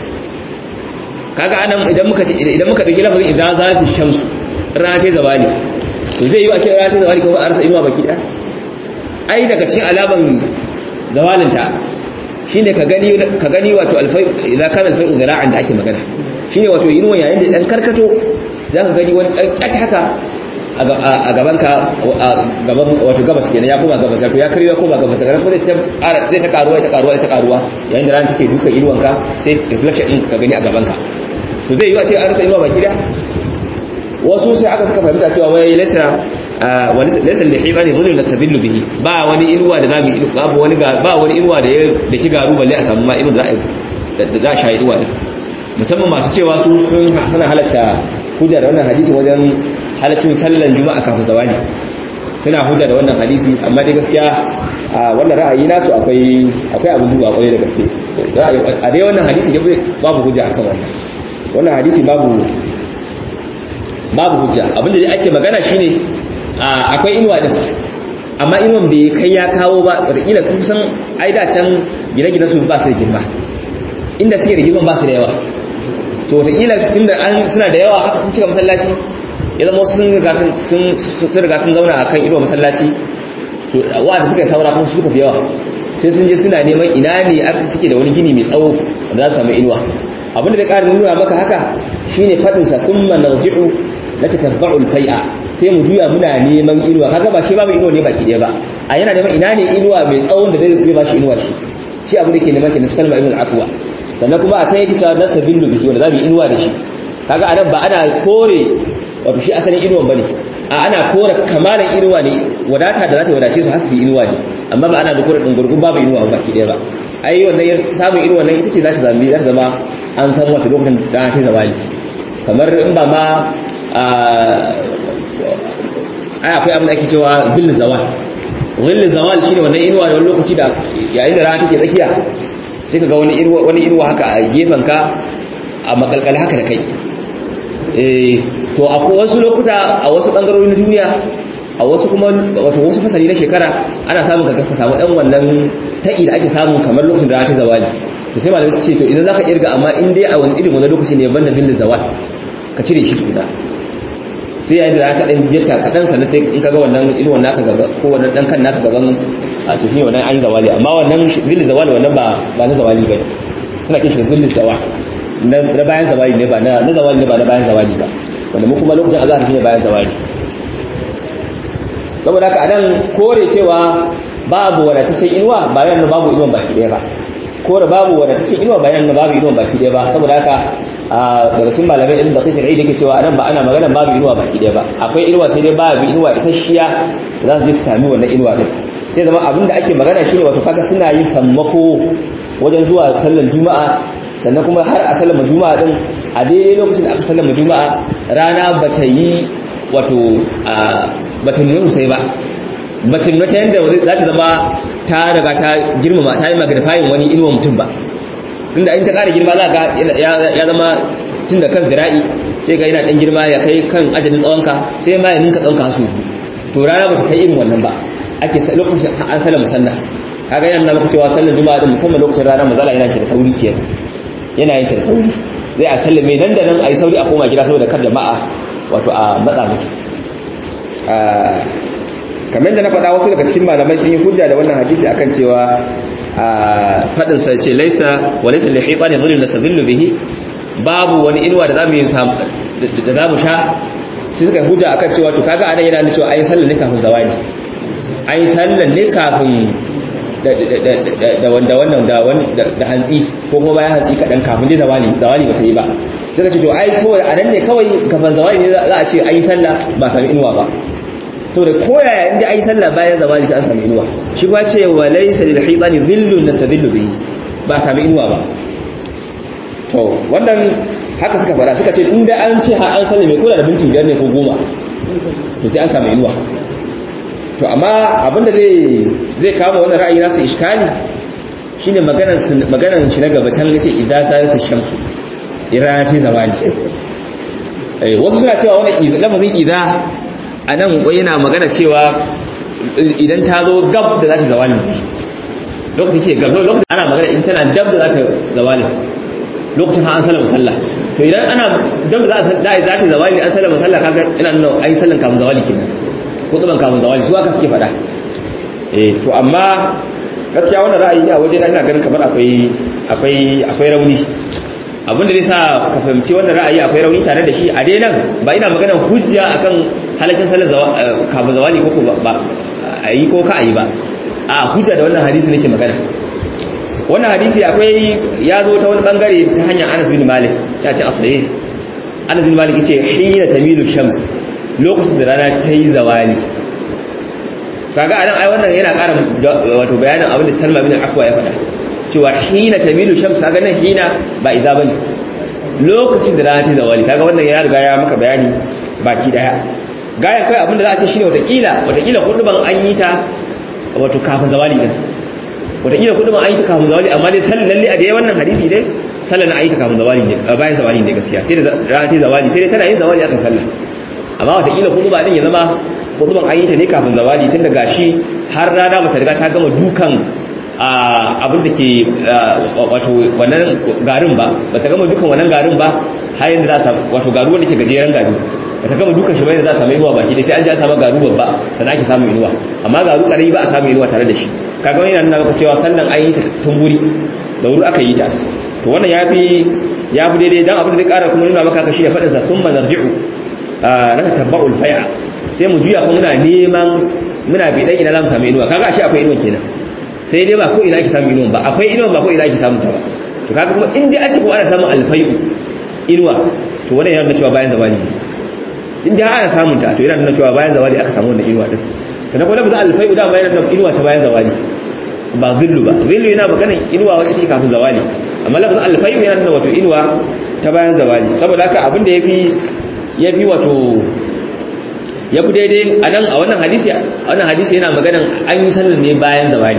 kaga anan idan muka ce idan muka dauki lafazin idan za ta shamsu rana ta zawali to zai yi a ce rana ta zawali kuma a rasa inuwa baki daya ai daga cikin alaman zawalinta shine ka gani ka gani wato alfai idan kana alfai zira'an da ake magana shine wato inuwa yayin da dan karkato zaka gani wani dan kat haka a gaban ka a gaban wato gabas kenan ya koma gabas to ya kariya koma gabas daga nan zai ta zai ta karuwa ta karuwa ta karuwa yayin da rana take duka inuwanka sai reflection din ka gani a gaban ka to zai yi a ce an rasa inuwa baki da wasu sai aka suka fahimta cewa wai laysa wa laysa lihiba ne dhulun nasabillu bihi ba wani inuwa da zamu ilu babu wani ba wani inuwa da ya da ki garu balle a samu ma inuwa da za za sha inuwa din musamman masu cewa su sun sana halatta hujja da wannan hadisi wajen halaccin sallan juma'a kafin zawali suna hujja da wannan hadisi amma dai gaskiya a wannan ra'ayi nasu akwai akwai abin duba kwarai da gaske a dai wannan hadisi dai babu hujja akan wannan wannan hadisi babu babu hujja abinda dai ake magana shine akwai inuwa din amma inuwan bai kai ya kawo ba wataƙila kusan ai da can gine-gine su ba su da girma inda suke da girman ba su da yawa to wataƙila tunda an suna da yawa haka sun cika masallaci ya zama sun riga sun riga sun zauna a kan inuwa masallaci to wanda suka yi saura kuma suka fi yawa sai sun je suna neman ina ne aka suke da wani gini mai tsawo da za su samu inuwa abinda zai ƙara nuna maka haka shine faɗinsa thumma narji'u na tatabba'ul fai'a sai mu juya muna neman inuwa kaga ba shi babu inuwa ne baki ɗaya ba a yana neman ina ne inuwa mai tsawon da zai ba shi inuwa shi shi abu da ke neman kenan salma ibn al-afwa sannan kuma a can yake cewa nasa billu biki wanda za mu yi inuwa da shi kaga anan ba ana kore wato shi asalin inuwan bane a ana kore kamalan inuwa ne wadata da za ta wadace su har su yi inuwa ne amma ba ana da kore dungurgun babu inuwa baki ɗaya ba ai wannan samun inuwa nan ita ce za ta zama za ta zama an san wata lokacin da ta zawali kamar in ba ma ai akwai abin da ake cewa zillu zawal zillu zawal shine wannan inuwa da wani lokaci da yayin da rana take tsakiya sai ka ga wani inuwa wani inuwa haka a gefen ka a makalkal haka da kai eh to akwai wasu lokuta a wasu bangarori na duniya a wasu kuma wato wasu fasali na shekara ana samun ka ka samu dan wannan ta'i da ake samu kamar lokacin da rana ta zawali to sai malamai su ce to idan zaka kirga amma in dai a wani irin wani lokaci ne banda zillu zawal ka cire shi tukuna sai yayin da aka dan biyarta kadan sannan sai in kaga wannan irin wannan aka gaba ko wannan dan kan naka gaban a to shine wannan an zawali amma wannan zil zawali wannan ba ba na zawali bane suna kin shi zil zawal na bayan zawali ne ba na na zawali ne ba na bayan zawali ba wanda mu kuma lokacin azhar shine bayan zawali saboda haka anan kore cewa babu wadataccen inuwa bayan babu inuwan baki daya ba kore babu wadataccen inuwa bayan babu inuwan baki daya ba saboda haka daga cikin malamai irin da kai da yake cewa anan ba ana magana babu inuwa baki daya ba akwai inuwa sai dai babu inuwa isasshiya za su je su sami wannan inuwa din sai zama abin da ake magana shine wato kaga suna yin sammako wajen zuwa sallar juma'a sannan kuma har a sallar juma'a din a daidai lokacin da aka sallar juma'a rana bata yi wato bata nuna sosai ba bata nuna ta yanda za ta zama ta riga ta girmama ta yi magrifayin wani inuwa mutum ba inda in ta ƙara girma za ga ya zama tun da kan zira'i sai ga yana ɗan girma ya kai kan ajalin tsawonka sai ma ya ninka tsawonka hasu to rana ba ta kai irin wannan ba ake lokacin an sallar musalla kaga yana nuna maka cewa sallar juma'a da musamman lokacin rana mazala yana da sauri ke yana yin da sauri zai a sallar mai nan da nan a yi sauri a koma gida saboda kar jama'a wato a matsa musu kamar da na faɗa wasu daga cikin malamai sun yi hujja da wannan hadisi akan cewa a fadin sa ce laisa wa laisa li hitani dhillu nasadillu bihi babu wani inuwa da zamu yi da zamu sha sai suka hujja akan cewa to kaga anan yana nuna cewa ayi sallar ne kafin zawali ayi sallar ne kafin da wanda wannan da hantsi ko kuma bayan hantsi kaɗan kafin dai zawali zawali ba ta yi ba suka ce to ai saboda a nan ne kawai kafin zawali ne za a ce an yi sallah ba sami inuwa ba saboda koyaya inda an yi sallah bayan zawali sai an sami inuwa shi ba ce wa laysa lil hitani dhillun nasadillu bihi ba sami inuwa ba to wannan haka suka fara suka ce inda an ce har an sallame ko da minti biyar ne ko goma to sai an sami inuwa to amma abinda zai zai kawo wannan ra'ayi nasu iskali shine maganar maganar shi na gaba can yace idza ta shamsu irana ta zawali eh wasu suna cewa wannan lafazin idza anan wai yana magana cewa idan ta zo gab da za ta zawali lokacin ke gab lokacin ana magana in tana dab da za ta zawali lokacin ha an sallama sallah to idan ana dab da za ta zawali an sallama sallah kaga ina nuna ai sallan kafin zawali kenan kutuban kafin zawali su aka suke fada eh to amma gaskiya wannan ra'ayi a waje ina ganin kamar akwai akwai akwai rauni abin da zai sa ka fahimci wannan ra'ayi akwai rauni tare da shi a dai nan ba ina magana hujja akan halaccin salar kafin zawali ko ko ba a yi ko ka a yi ba a hujja da wannan hadisi nake magana wannan hadisi akwai ya zo ta wani bangare ta hanyar Anas bin Malik ta ce asali Anas bin Malik yace hina tamilu shams lokacin da rana ta yi zawali kaga anan ai wannan yana ƙara wato bayanin abin da Salma bin Akwa ya faɗa cewa hina tamilu shams kaga nan hina ba idza bane lokacin da rana ta yi zawali kaga wannan ya riga ya maka bayani baki daya gayan kai abin da za a ce shine watakila watakila kuduban an yi ta wato kafin zawali din watakila kuduban an yi ta kafin zawali amma dai sallan lalle a dai wannan hadisi dai sallan na an yi ta kafin zawali ne bayan zawali ne gaskiya sai da rana ta yi zawali sai dai tana yin zawali akan sallah amma watakila kuduba din ya zama kuduban an yi ta ne kafin zawali tun da gashi har rana bata riga ta gama dukan abin da ke wato wannan garin ba bata gama dukan wannan garin ba har yanzu za ta wato garu wanda ke gajeren gari bata gama dukan shi bayan za a samu inuwa baki dai sai an ji a samu garu babba sannan ake samun inuwa amma garu karami ba a samu inuwa tare da shi kaga wani yana nuna cewa sannan an yi ta tun wuri da wuri aka yi ta to wannan ya fi ya fi daidai dan abin da zai kara kuma nuna maka ka shi da faɗin sa thumma narji'u na tabba'ul fai'a sai mu juya kuma muna neman muna bi dan ina zamu samu inuwa kaga ashe akwai inuwa kenan sai dai ba ko ina ake samu inuwa ba akwai inuwa ba ko ina ake samu ta ba to kaga kuma in dai a ce ko ana samun alfai'u inuwa to wannan yana nuna cewa bayan zawali ne in dai ana samun ta to yana nuna cewa bayan zawali aka samu wannan inuwa din sannan kuma lafazin alfai'u da bayan nuna inuwa ta bayan zawali ba zillu ba zillu yana maganin inuwa wacce take kafin zawali amma lafazin alfai'u yana nuna wato inuwa ta bayan zawali saboda haka abin da yafi yafi wato ya fi daidai a nan a wannan hadisi a wannan hadisi yana maganan an yi sallan ne bayan zawali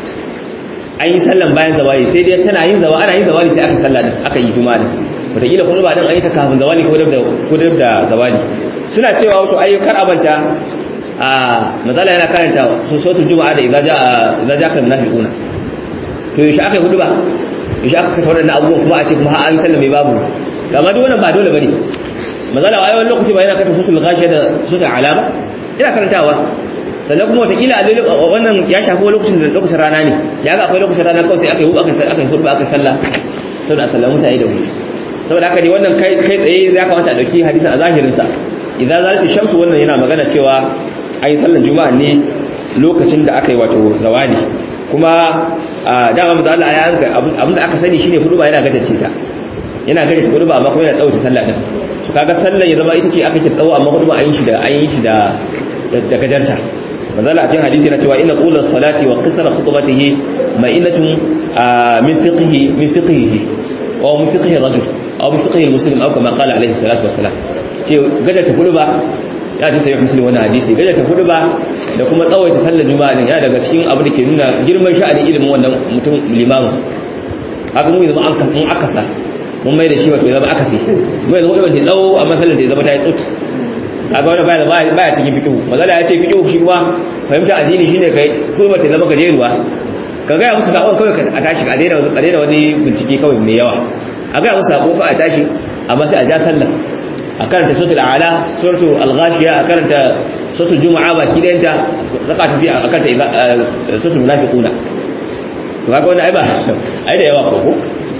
an yi sallan bayan zawali sai dai tana yin zawali ana yin zawali sai aka salla din aka yi juma'a din wataƙila kuma ba din an yi ta kafin zawali ko da ko da zawali suna cewa wato ayyukan abanta a matsala yana karanta sun sautul juma'a da idza jaa idza jaa kan munafiquna to yaushe aka yi hudu ba yaushe aka kata waɗannan abubuwan kuma a ce kuma an sallame babu amma duk wannan ba dole bane mazala a yawan lokaci ba yana kanta sutul gashi da sutul alama ina karantawa sannan kuma watakila a wannan ya shafi lokacin da lokacin rana ne ya ga akwai lokacin rana kawai sai aka yi aka aka yi hurba aka sallah saboda a sallamu mutane da wuri saboda haka ne wannan kai kai tsaye ya kamata a dauki hadisin a zahirin sa idan zalati shamsu wannan yana magana cewa an yi sallan juma'a ne lokacin da aka yi wato zawali kuma dama maza Allah ya yanka abin da aka sani shine hudu ba yana gajace ta yana gajace hudu ba amma kuma yana tsawaita sallah din kaga sallar ya zama ita ce aka ce tsawo amma hudu an yi shi da an yi shi da da gajarta manzala a cikin hadisi na cewa inna qulus salati wa qisra khutbatihi ma'inatun min fiqhi min fiqhihi wa min fiqhi rajul aw min fiqhi muslim aw kama qala alaihi salatu wassalam ce gajarta hudu ba ya ce sai muslim wannan hadisi gajarta hudu ba da kuma tsawaita sallar juma'a din ya daga cikin abu da ke nuna girman sha'anin ilimin wannan mutum limamin haka mu yanzu an an akasa mun mai da shi wato ya zama akasi mu yanzu wadda ta tsawo a matsalar ta zama ta yi tsut a ga wani baya baya cikin fikihu mazala ya ce fikihu shi kuma fahimta addini shine kai ko ba ta zama gajeruwa ka gaya musu sakon kawai a tashi a daina a daina wani bincike kawai mai yawa a gaya musu sakon kawai a tashi amma sai a ja sallah a karanta suratul a'la suratul al-ghashiya a karanta suratul juma'a baki dayanta raka tafi akan ta suratul munafiquna to kaga wannan ai ba ai da yawa ko ko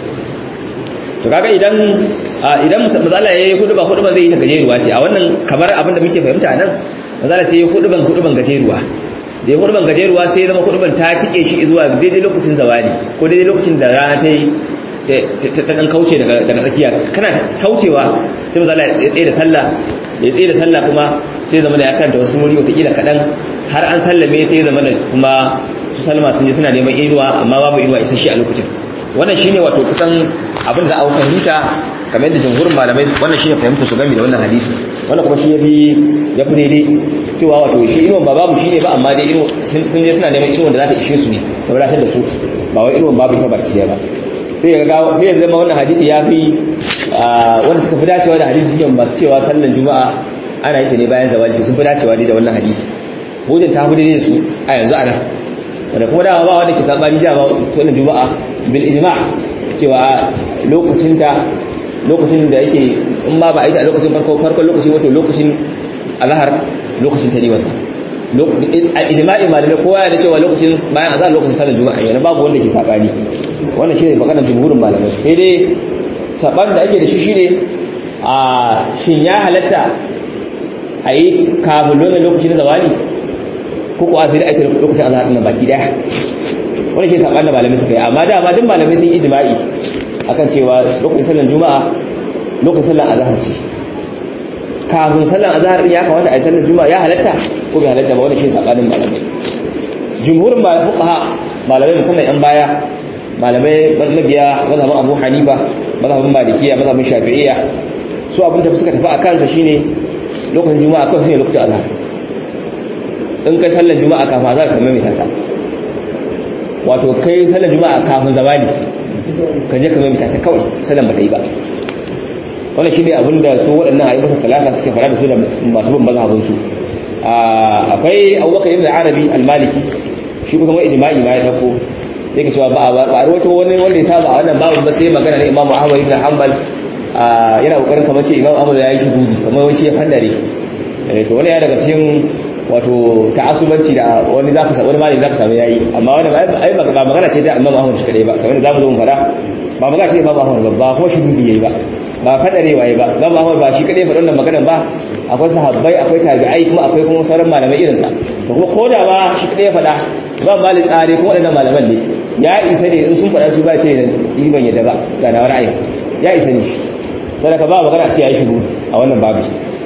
to kaga idan idan matsala yayi huduba huduba zai yi ta gajeruwa ce a wannan kamar abin da muke fahimta nan matsala sai huduban huduban gajeruwa da ya huduban gajeruwa sai zama huduban ta tike shi zuwa daidai lokacin zawali ko daidai lokacin da rana ta yi ta dan kauce daga tsakiya kana kaucewa sai matsala ya tsaye da sallah ya tsaye da sallah kuma sai zama da ya karanta wasu wuri wata kila kaɗan har an sallame sai zama da kuma su salma sun je suna neman inuwa amma babu inuwa isasshe a lokacin wannan shine wato kusan abin da aka fahimta kamar yadda jumhurin malamai wannan shine fahimtar su game da wannan hadisi wannan kuma shi yafi yafi daidai cewa wato shi inuwan ba babu shine ba amma dai inu sun je suna neman inuwan da za ta ishe su ne ta wadatar da su ba wai inuwan babu ta baki ba sai ya ga sai ya zama wannan hadisi yafi wanda suka fi dacewa da hadisi shine masu cewa sallar juma'a ana yi ta ne bayan zawali sun fi dacewa da wannan hadisi hujjan ta fi daidai da su a yanzu a nan wanda kuma dama ba wanda ke sabani dama wannan juma'a bil ijma' cewa lokacin ta lokacin da yake in ma ba a yi ta a lokacin farko farkon lokacin wato lokacin azhar lokacin ta ne wannan a ijma'i malamai kowa ya da cewa lokacin bayan azhar lokacin sallar juma'a yana babu wanda ke sabani wannan shine maganar jumhurin malamai sai dai sabanin da ake da shi shine a shin ya halatta a yi kafin wannan lokacin zawali ko kuwa sai da ake lokacin azhar din baki daya wani ke saban da malamai suka yi amma da ma duk malamai sun yi ijma'i akan cewa lokacin sallar juma'a lokacin sallar azhar ce kafin sallar azhar din ya kamata a yi sallar juma'a ya halatta ko bai halatta ba wani ke sabanin malamai jumhurin malamai fuqaha malamai musamman yan baya malamai mabiya mazhabin Abu Hanifa mazhabin Malikiya mazhabin Shafi'iyya su abin da suka tafi akan sa shine lokacin juma'a kawai shine lokacin azhar in kai sallar juma'a kafin azhar kamar mai tata wato kai sallar juma'a kafin zawali ka je kamar mai tata kawai sallar ba ta yi ba wannan shine abin da su waɗannan ayyukan talata suke fara da su da masu bin mazhabin su akwai Abubakar ibn Arabi al-Maliki shi kusan wani ijma'i ma ya dauko sai ka cewa ba ba ba wato wani wanda ya saba wannan babu ba sai magana ne Imam Ahmad ibn Hanbal yana kokarin kamar ce Imam Ahmad ya yi shugudi kamar wani shi ya fandare to wani ya daga cikin wato ta'assubanci da wani zaka sa wani malami zaka samu yayi amma wannan ai ba magana ce ta Imam Ahmad shi kadai ba kamar da zamu zo mu fara ba magana ce Imam Ahmad ba ba kuma shi dubi yayi ba ba fadarewa yayi ba Imam Ahmad ba shi kadai faɗa wannan maganar ba akwai sahabbai akwai tabi'ai kuma akwai kuma sauran malamai irin sa to kuma koda ba shi kadai ya faɗa ba mali tsare kuma waɗannan malaman ne ya isa ne in sun faɗa su ba ce ni ban yadda ba ga na ra'ayi ya isa ne sadaka ba magana ce yayi shiru a wannan babu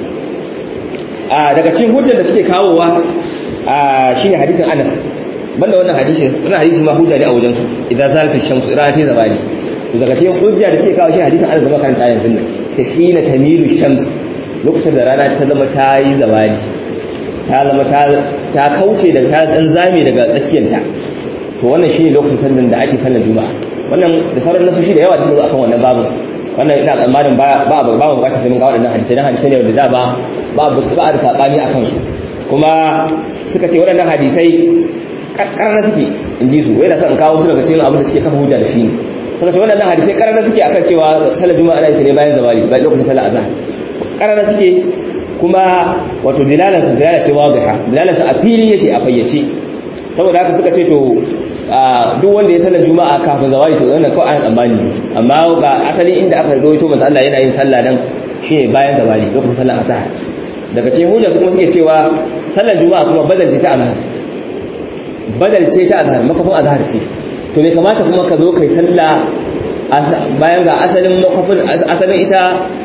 daga cikin hujjar da suke kawowa shine hadisin Anas banda wannan hadisi wannan hadisi ma hujja ne a wajen su idan zalata shamsu ira ta zabani to daga cikin hujja da suke kawo shi hadisin Anas da makaranta ayan sunna tafina tamilu shams lokacin da rana ta zama ta yi zabani ta zama ta kauce daga ta dan zame daga tsakiyarta to wannan shine lokacin sallan da ake sallar juma'a wannan da sauran nasu shi da yawa cikin akan wannan babu wannan ina tsammanin ba ba ba bukatar sai mun ga waɗannan hadisai dan hadisai ne wanda da ba ba ba da sabani akan su kuma suka ce waɗannan hadisai karana suke in ji su wai da san kawo su daga cikin abin da suke kafa hujja da shi ne suka ce waɗannan hadisai karana suke akan cewa sallar juma'a ana yin ta ne bayan zawali bayan lokacin sallar azhar karana suke kuma wato dilalan su dilala ce wadiha dilalan su a fili yake a fayyace saboda haka suka ce to duk wanda ya sallar juma'a kafin zawali to wannan kawai an tsammani amma ga asali inda aka rawaito manzo Allah yana yin sallah dan shine bayan zawali lokacin sallar azhar daga cikin hujja su kuma suke cewa sallar juma'a kuma badal ce ta azhar badal ce ta azhar makafin azhar ce to bai kamata kuma ka zo kai sallah bayan ga asalin makafin asalin ita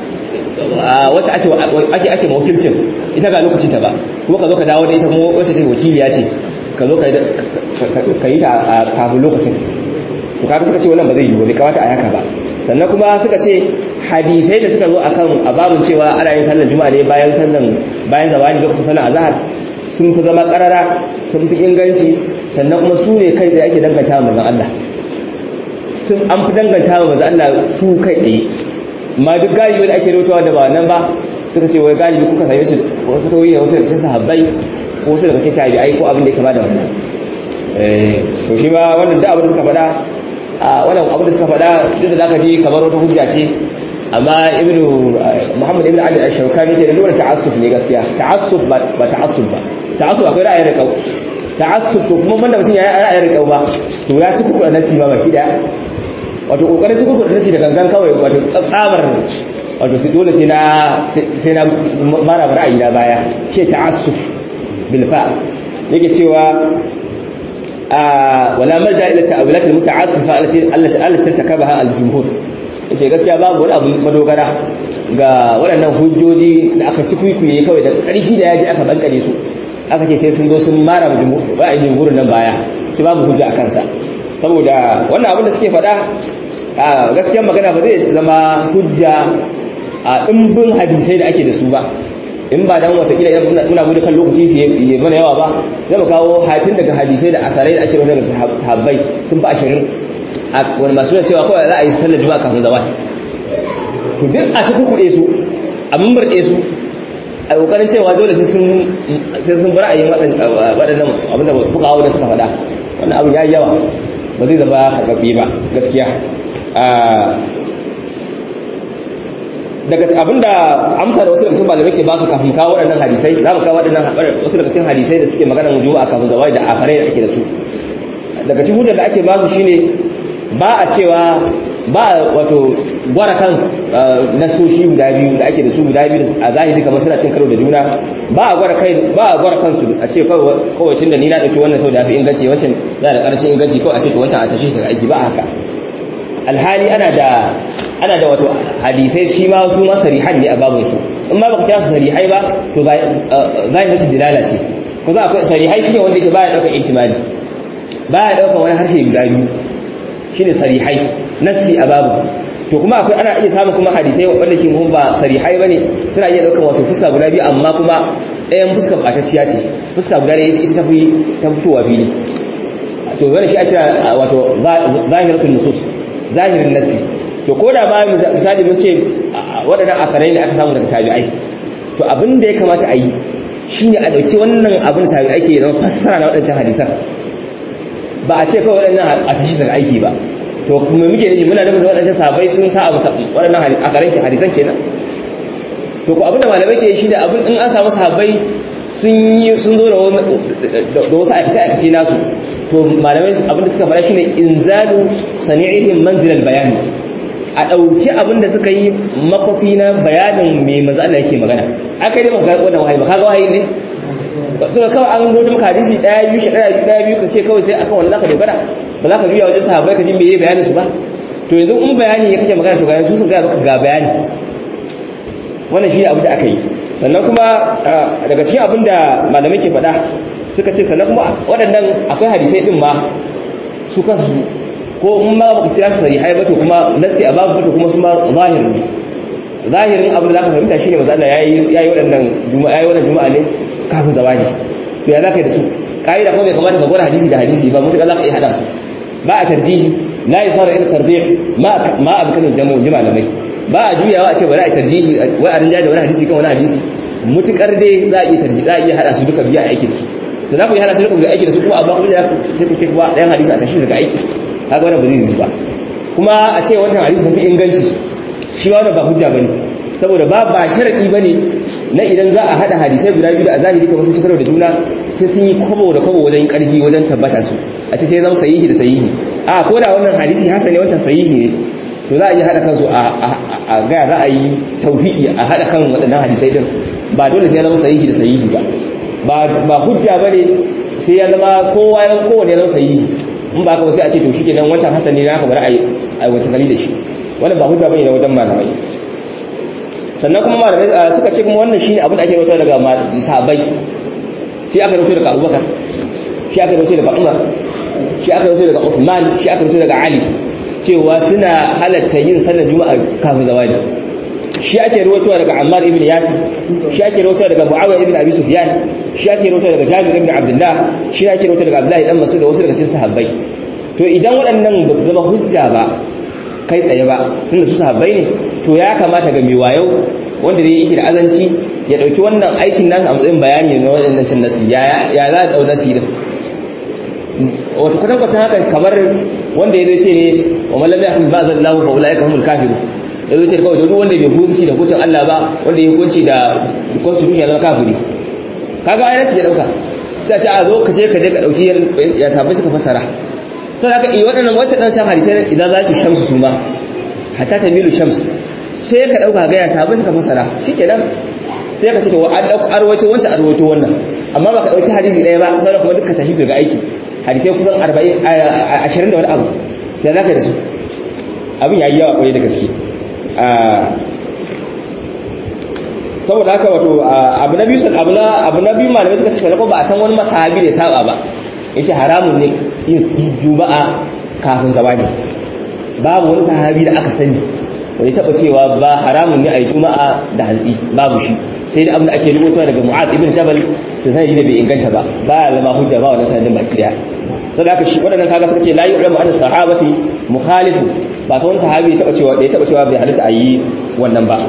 wacce ake ake ake mawakilcin ita ga lokacin ta ba kuma ka zo ka dawo da ita kuma wacce take wakiliya ce ka zo ka yi ta a kafin lokacin to kaga suka ce wannan ba zai yi ba bai kamata a yaka ba sannan kuma suka ce hadisai da suka zo akan ababun cewa ana yin sallar juma'a ne bayan sallan bayan zawali lokacin sallar azhar sun fi zama karara sun fi inganci sannan kuma su ne kai da ake danganta wa manzon Allah sun an fi danganta wa manzon Allah su kai tsaye amma duk galibi da ake rawaitowa da ba nan ba suka ce wai galibi kuka same su fitowi da wasu da cikin sahabbai ko wasu daga cikin tabi'ai ko abin da ya kama da wannan eh to shi ba wannan da abin da suka faɗa a wannan abin da suka faɗa duk da zaka ji kamar wata hujja ce amma ibnu muhammad ibnu ali al-shawkani ce da lura ta'assuf ne gaskiya ta'assuf ba ta'assub ba ta'assub akwai ra'ayin riƙau ta'assub to kuma banda mutum ya yi ra'ayin riƙau ba to ya ci kuku da nasi ba baki daya wato kokarin ci kuku da nasi da gangan kawai wato tsabar wato sai dole sai na sai na mara ra'ayi na baya ke ta'assub bil fa yake cewa wala marja ila ta'awilat al muta'assifa allati allati allati takabaha al jumhur yace gaskiya babu wani abu madogara ga waɗannan hujjoji da aka ci kuikuye kawai da ƙarfi da yaji aka bankare su aka ce sai sun zo sun mara ba a jumhurin nan baya ci babu hujja a kansa saboda wannan abin da suke faɗa a gaskiyar magana ba zai zama hujja a ɗimbin hadisai da ake da su ba in ba dan watakila idan muna gudu kan lokaci su yi mana yawa ba zai mu kawo hatin daga hadisai da asarai da ake rubuta daga habbai sun fi ashirin a wani masu da cewa kawai za a yi sallar juma'a kafin zawai to duk a cikin kuɗe su a murɗe su a ƙoƙarin cewa dole sai sun bar a yi waɗannan abin da fuka hau da suka faɗa wannan abu ya yi yawa ba zai zama karɓaɓɓe ba gaskiya daga abinda amsa da wasu daga cikin malamai ke ba su kafin kawo waɗannan hadisai za mu kawo waɗannan wasu daga cikin hadisai da suke maganar juma'a kafin zawai da akarai da ake da su daga cikin hujjar da ake ba su shine ba a cewa ba wato gwara kan nasoshi guda biyu da ake da su guda biyu a zahiri kamar suna cin karo da juna ba a gwara kai ba a gwara kansu a ce kawai tunda ni na dauki wannan sau da fi inganci wancan yana da karancin inganci kawai a ce to wancan a tashi daga aiki ba haka alhali ana da ana da wato hadisai shi ma su ma sarihan ne a babun su in ma baka kira su sarihai ba to zahiratu dilala ce ko za akwai sarihai shine wanda yake baya daukar ihtimali baya daukar wani harshe guda biyu shine sarihai nassi a babu to kuma akwai ana iya samun kuma hadisai wanda ke mun ba sarihai bane suna iya daukar wato fuska guda biyu amma kuma ɗayan fuska batacciya ce fuska guda ne ita ta fi ta fitowa fili to wannan shi ake wato zahiratul nusus zahirin nassi to ko da ba misali mun ce waɗannan akarai ne aka samu daga tabi'ai to abin da ya kamata a yi shine a ɗauki wannan abin tabi'ai ke zama fassara na waɗancan hadisan ba a ce kawai waɗannan a tashi daga aiki ba to kuma muke nufi muna da waɗancan sabai sun sa a waɗannan akarai hadisan kenan to ko abin da malamai ke shi da abin in an samu sahabbai sun yi sun zo da wasu aikace-aikace nasu to malamai abin da suka fara shine inzalu sani'ihim manzilal bayani a ɗauki abin da suka yi makwafi na bayanin mai maza Allah yake magana aka yi dai masu wannan wahayi ba kaga wahayi ne so kawai an rubuta maka hadisi ɗaya biyu shi ɗaya ɗaya biyu ka ce kawai sai akan wannan zaka dogara ba za ka juya wajen sahabbai ka ji me bayanin su ba to yanzu in bayani ya kake magana to ga su sun gaya maka ga bayani wannan shi abu da aka yi sannan kuma daga cikin abin da malamai ke faɗa suka ce sannan kuma waɗannan akwai hadisai ɗin ma su kansu ko in ma baka kira su sahihai ba to kuma nasi a babu to kuma su ma zahirin zahirin abin da zaka fahimta shine manzo Allah yayi yayi waɗannan juma'a yayi wannan juma'a ne kafin zawani to ya zaka yi da su kaida kuma bai kamata ka gwada hadisi da hadisi ba mutuka zaka iya hada su ba a tarjihi la yasara ila tarjih ma ma abkanu jamu jama'a lamai ba a juyawa a ce bari a tarjihi wai a rinja da wani hadisi kan wani hadisi mutukar dai za a iya tarjihi za a iya hada su duka biya aiki da su to za ku yi hada su duka biya aiki da su kuma amma kuma sai ku ce kuma ɗayan hadisi a tashi daga aiki kaga wannan ba zai yi ba kuma a ce wannan hadisi sun fi inganci shi wannan ba hujja bane saboda ba ba sharadi bane na idan za a hada hadisai guda biyu da a zahiri kamar sun ci karo da juna sai sun yi kwabo da kwabo wajen karfi wajen tabbata su a ce sai zama sahihi da sahihi a ko da wannan hadisi hasani wancan sahihi ne to za a iya hada kansu a gaya za a yi tauhidi a hada kan waɗannan hadisai din ba dole sai ya zama sahihi da sahihi ba ba hujja bane sai ya zama kowa ya kowane ya zama sahihi in ba ka sai a ce to shikenan wancan hasan ne naka bari a yi wace kali da shi wannan ba hujja bane na wajen malamai sannan kuma malamai suka ce kuma wannan shine abin da ake rawaito daga sahabbai shi aka rawaito daga Abubakar shi aka rawaito daga Umar shi aka rawaito daga Uthman shi aka rawaito daga Ali cewa suna halatta yin sallar juma'a kafin zawali shi ake rawaitowa daga Ammar ibn Yasir shi ake rawaitowa daga Muawiya ibn Abi Sufyan shi ake rawaitowa daga Jabir ibn Abdullah shi ake rawaitowa daga Abdullah dan Mas'ud da wasu daga cikin sahabbai to idan waɗannan ba su zama hujja ba kai tsaye ba tunda su sahabbai ne to ya kamata ga mai wayo wanda dai yake da azanci ya dauki wannan aikin nasa a matsayin bayani na waɗannan cin nasi ya ya za a dau nasi din wato kwatankwacin haka kamar wanda ya zai ce ne wa mallam ya kuma ba'azan lahu fa ulaika humul kafirun da zai ce kawai duk wanda bai hukunci da hukuncin Allah ba wanda ya hukunci da constitution na kafiri kaga ai nasu ya dauka sai a ce a zo ka je ka je ka dauki ya sabai suka fasara sai aka yi waɗannan wancan dan san hadisai idan za ki shamsu su ma hatta tamilu shams sai ka dauka ga ya sabai suka fasara shikenan sai ka ce to an dauka arwato wancan arwato wannan amma baka dauki hadisi ɗaya ba sai kuma dukkan tashi daga aiki hadisai kusan 40 20 da wani abu da zaka da su abin yayi yawa kwarai da gaske saboda haka wato abu na biyu abu na abu na biyu malamai suka ce sai ba a san wani masahabi da ya saba ba yace haramun ne yin juma'a kafin zawadi babu wani sahabi da aka sani wani taba cewa ba haramun ne a yi juma'a da hantsi babu shi sai da abin da ake rubuta daga mu'ad ibn jabal da sanadi da bai inganta ba ba ya zama hujja ba wannan sanadin baki daya sai da aka shi wadannan kaga suka ce la yu'lamu anna sahabati mukhalifu ba ta wani sahabi taba cewa da ya taba cewa bai halitta a yi wannan ba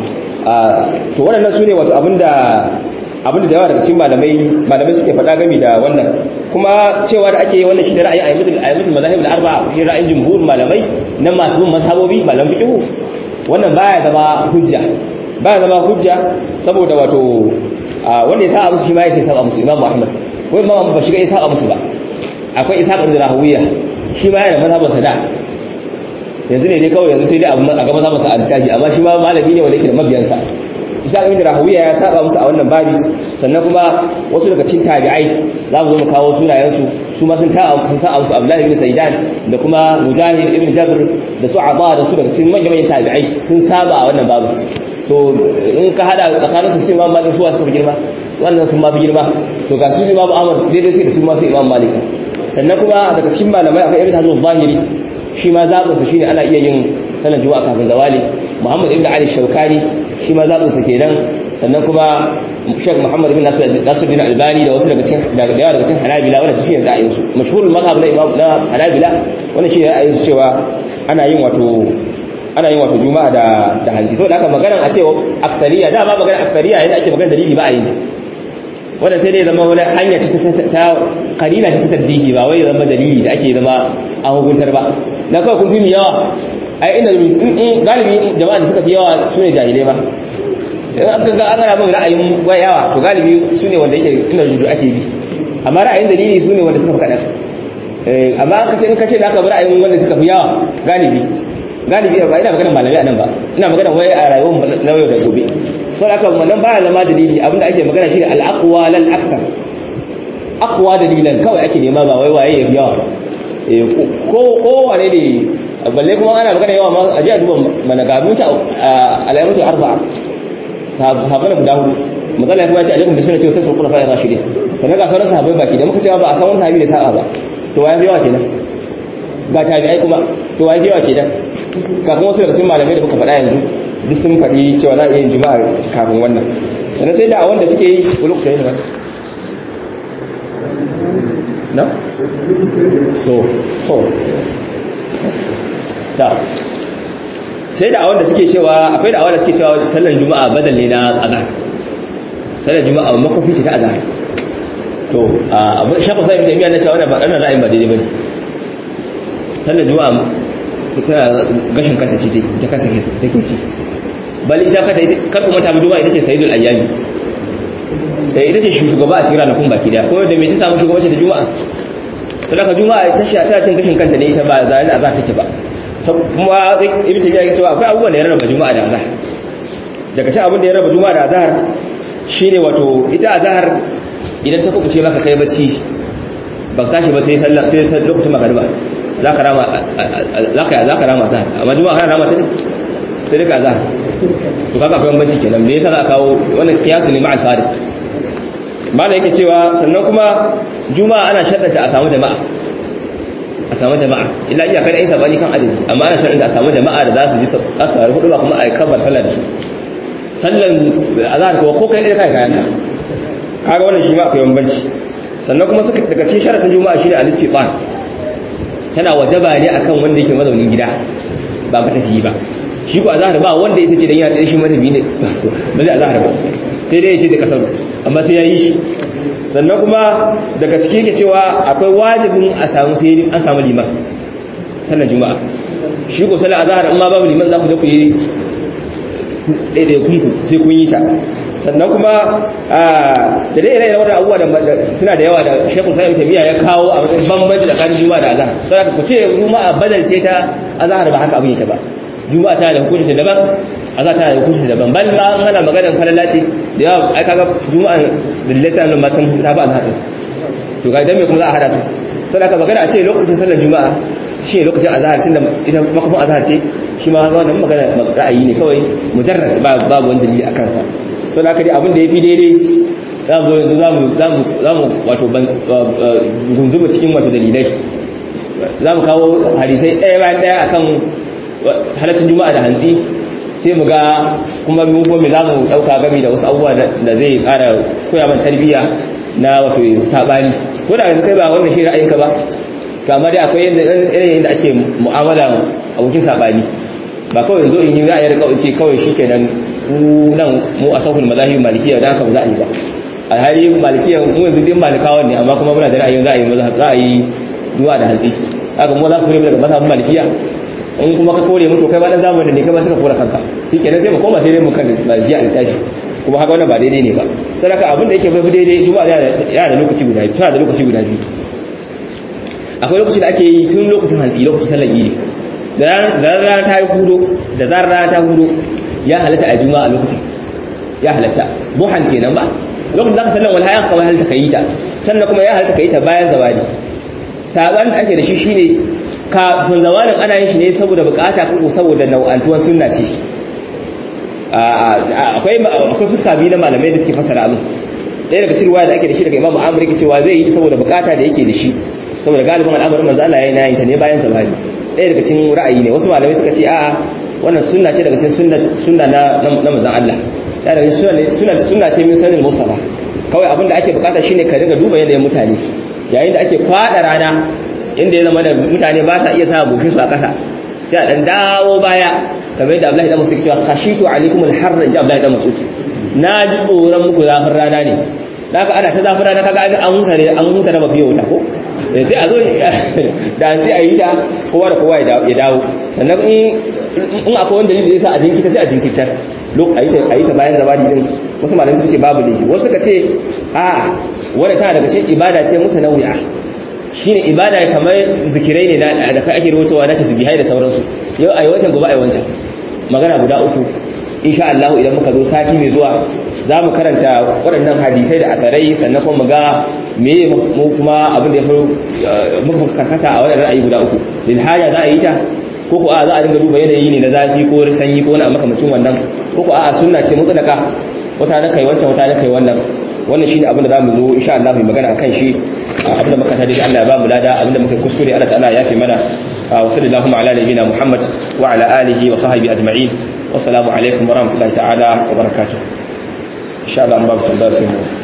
to waɗannan su ne wato abinda abinda da yawa daga cikin malamai malamai suke faɗa gami da wannan kuma cewa da ake wannan shi da ra'ayin ayyatul ayyatul mazahib al-arba'a shi ra'ayin jumhur malamai nan masu bin mazhabobi malam fiqh wannan baya zama hujja baya zama hujja saboda wato wanda ya sa musu shi ma ya sai saba musu imam Muhammad ko imam ba shi ga ya saba musu ba akwai ishaq ibn rahawiya shi ma yana mazhabin sada yanzu ne dai kawai yanzu sai dai abu a ga mazhabin sa al-taji amma shi ma malami ne wanda yake da mabiyansa ishaq ibn rahawiya ya saba musu a wannan babi sannan kuma wasu daga cikin tabi'ai za mu zo mu kawo sunayensu su ma sun ta sun sa musu abdullahi ibn sayyidan da kuma mujahid ibn jabr da su aba da su daga cikin manyan manyan tabi'ai sun saba a wannan babu to in ka hada tsakaninsu sai imam malik su suka fi girma wannan sun ma fi girma to ga su imam ahmad daidai sai da su ma sai imam malik sannan kuma daga cikin malamai akwai ibn hazm zahiri shi ma zabin sa shine ana iya yin sanar juma'a kafin zawali muhammad ibn ali shaukani shi ma zabin sa kenan sannan kuma Sheikh Muhammad bin Nasir bin Albani da wasu daga cikin daga yawa daga cikin Hanabila wanda shi ne ra'ayin su mashhurul mazhab na Imam na Hanabila wannan shi ne ra'ayin su cewa ana yin wato ana yin wato juma'a da da hanzi saboda haka magana a cewa aktariya da ba magana aktariya yana ake magana dalili ba a yin wanda sai dai zama wani hanya ta ta karina ta tarjihi ba wai zama dalili da ake zama a hukuntar ba na kawai kun fi mi yawa ai inda galibi jama'a da suka fi yawa su ne jahilai ba in aka ga ana bin ra'ayin yawa to galibi su ne wanda yake inda rujudu ake bi amma ra'ayin dalili su ne wanda suka fi kaɗan amma an kace in kace da aka bi ra'ayin wanda suka fi yawa galibi galibi ba ina magana malami a nan ba ina magana wai a rayuwar na yau da gobe so da aka wannan baya zama dalili abinda ake magana shine al-aqwa lal akthar aqwa dalilan kawai ake nema ba wai waye yafi yawa ko ko wane ne balle kuma ana magana yawa ma a ji a duba mana ga mutu al-ayyatu arba'a sahabbai guda hudu matsala kuma ya ce alaikum bi sunnati wa sunnati khulafa'ir rashidin sannan ga sauran sahabbai baki da muka cewa ba a san wani sahabi da sa'a ba to waye yawa kenan ga tabi'ai kuma to waye yawa kenan kafin wasu daga cikin malamai da muka faɗa yanzu duk sun faɗi cewa za a iya juma'a kafin wannan sannan sai da a wanda suke yi wani kusa yin na? so so ta sai da a wanda suke cewa akwai da a wanda suke cewa sallar juma'a badal ne na azhar sallar juma'a makofi ce ta azhar to abu shafa sai mutum yana cewa wannan ra'ayin ba daidai bane sallar juma'a tana gashin kanta ce ta kanta take ci bali ita kanta kar kuma ta juma'a ita ce sayyidul ayyami sai ita ce shugaba a cikin ranakun baki daya kuma da me ta samu shugabanci da juma'a to daga juma'a ta shi ta cin gashin kanta ne ita ba za da azhar take ba kuma ibn tabiya ya ce akwai abubuwan da ya raba juma'a da azhar daga cikin abin da ya raba juma'a da azhar shine wato ita azhar idan ta kubuce maka kai bacci ba tashi ba sai sallah sai lokacin magariba zaka rama zaka zaka rama ta amma juma'a kana rama ta ne sai duka azhar to kaga akwai bambanci kenan me yasa za ka kawo wannan kiyasu ne ma'al farid malai yake cewa sannan kuma juma'a ana shaddata a samu jama'a a samu jama'a illa iya kada ai sabani kan adadi amma ana shaddata a samu jama'a da za su ji za su haru hudu ba kuma a kabar sallar da su sallan azhar ko ko kai kai kayan ka kaga wannan shi ma akwai bambanci sannan kuma suka daga cikin sharadin juma'a shine al-istiqan tana wajaba ne akan wanda yake mazaunin gida ba matafiyi ba shi ko azhar ba wanda yake ce dan yana da shi matafiyi ne ba zai azhar ba sai dai ya ce da kasar amma sai ya yi shi sannan kuma daga ciki yake cewa akwai wajibin a samu sai an samu liman sannan juma'a shi ko sallar azhar amma babu liman za ku je ku yi ɗaiɗai kunku sai kun yi ta sannan kuma da dai irin wannan abubuwa da suna da yawa da Sheikhul Sa'id Tamiya ya kawo a wajen bambanci tsakanin Juma'a da Azhar saboda ku ce Juma'a badal ce ta Azhar ba haka abin yake ba Juma'a tana da hukunci daban Azhar tana da hukunci daban bal ma an hana maganar falala ce da yawa ai kaga Juma'a da lisan ma sun ta ba Azhar to ga dan me kuma za a hada su saboda ka magana a ce lokacin sallar Juma'a shi lokacin Azhar tunda ita makafin Azhar ce shi ma wannan magana ra'ayi ne kawai mujarrad babu wani dalili akan sa sau da dai abin da ya fi daidai za mu yanzu za mu wato gunzuma cikin wato dalilai za mu kawo hadisai ɗaya bayan ɗaya a kan halattun juma'a da hantsi sai mu ga kuma mu kuma za mu ɗauka gami da wasu abubuwa da zai ƙara koya man tarbiyya na wato saɓani ko da kai ba wannan shi ra'ayinka ba kama dai akwai yanayin da ake mu'amala abokin saɓani ba kawai yanzu in yi ra'ayar kawai ce kawai shi kenan nan mu a sahun mazahib malikiya da haka ba za a yi ba a hali malikiya mu yanzu din malikawan ne amma kuma muna da ra'ayin za a yi za a yi duwa da hantsi haka mu za ku kore daga mazhabin malikiya in kuma ka kore mu to kai ba dan zamanin ne kai ba suka kore kanka shi kenan sai mu koma sai dai mu kan malikiya a tashi kuma haka wannan ba daidai ne ba sadaka abin da yake bai daidai juma'a yana da lokaci guda biyu tana da lokaci guda biyu akwai lokaci da ake yi tun lokacin hantsi lokacin sallar idi da rana ta yi hudo da zarar rana ta hudo ya halatta a juma'a lokacin ya halatta buhan kenan ba lokacin da ka sallan wal hayan kawai halatta kayi ta sannan kuma ya halatta kayi ta bayan zawali saban da ake da shi shine kafin zawalin ana yin shi ne saboda bukata ko saboda nau'antuwan sunna ce akwai akwai fuska biyu na malamai da suke fasara abin ɗaya daga cikin ruwaya da ake da shi daga imamu amr yake cewa zai yi saboda bukata da yake da shi saboda galibin al'amarin manzo Allah yayin yin ta ne bayan zawali ɗaya daga cikin ra'ayi ne wasu malamai suka ce a'a wannan sunna ce daga cikin sunna na na manzon Allah ya daga sunna sunna ce min sanin mustafa kawai abin da ake bukata shine ka dinga duba yadda mutane yayin da ake kwada rana inda ya zama da mutane ba sa iya sa bushe su a kasa sai a dan dawo baya kamar yadda Abdullahi dan Mas'ud cewa khashitu alaikum al-harra ja Abdullahi dan Mas'ud na ji tsoron muku zafin rana ne haka ana ta zafin rana kaga an huta ne an huta na mafiya wuta ko sai a zo da an sai a yi ta kowa da kowa ya dawo sannan in akwai wanda dalili zai sa a jinkita sai a jinkirtar a yi ta bayan zabadi din wasu malamai suka ce babu ne wasu suka ce a wadda tana daga cikin ibada ce mutu nauya shine ibada kamar zikirai ne da kai ake rubutowa na tasbihai da sauransu yau a yi watan gobe a yi wancan magana guda uku insha Allah idan muka zo sati mai zuwa za mu karanta waɗannan hadisai da akarai sannan kuma ga me mu kuma abin da ya fi muka karkata a waɗannan ra'ayi guda uku lil haja za a yi ta ko ko a za a dinga duba yanayi ne na zafi ko sanyi ko wani makamacin wannan ko ko a sunna ce mutlaka wata na kai wancan wata na kai wannan wannan shine abin da zamu zo insha Allah mu magana akan shi abin da muka tada da Allah ya ba mu lada abin da muka kuskure Allah ta'ala ya fi mana wa sallallahu ala nabiyyina Muhammad wa ala alihi wa sahbihi ajma'in wassalamu alaikum wa rahmatullahi ta'ala wa barakatuh insha Allah an ba mu tambaya sai mu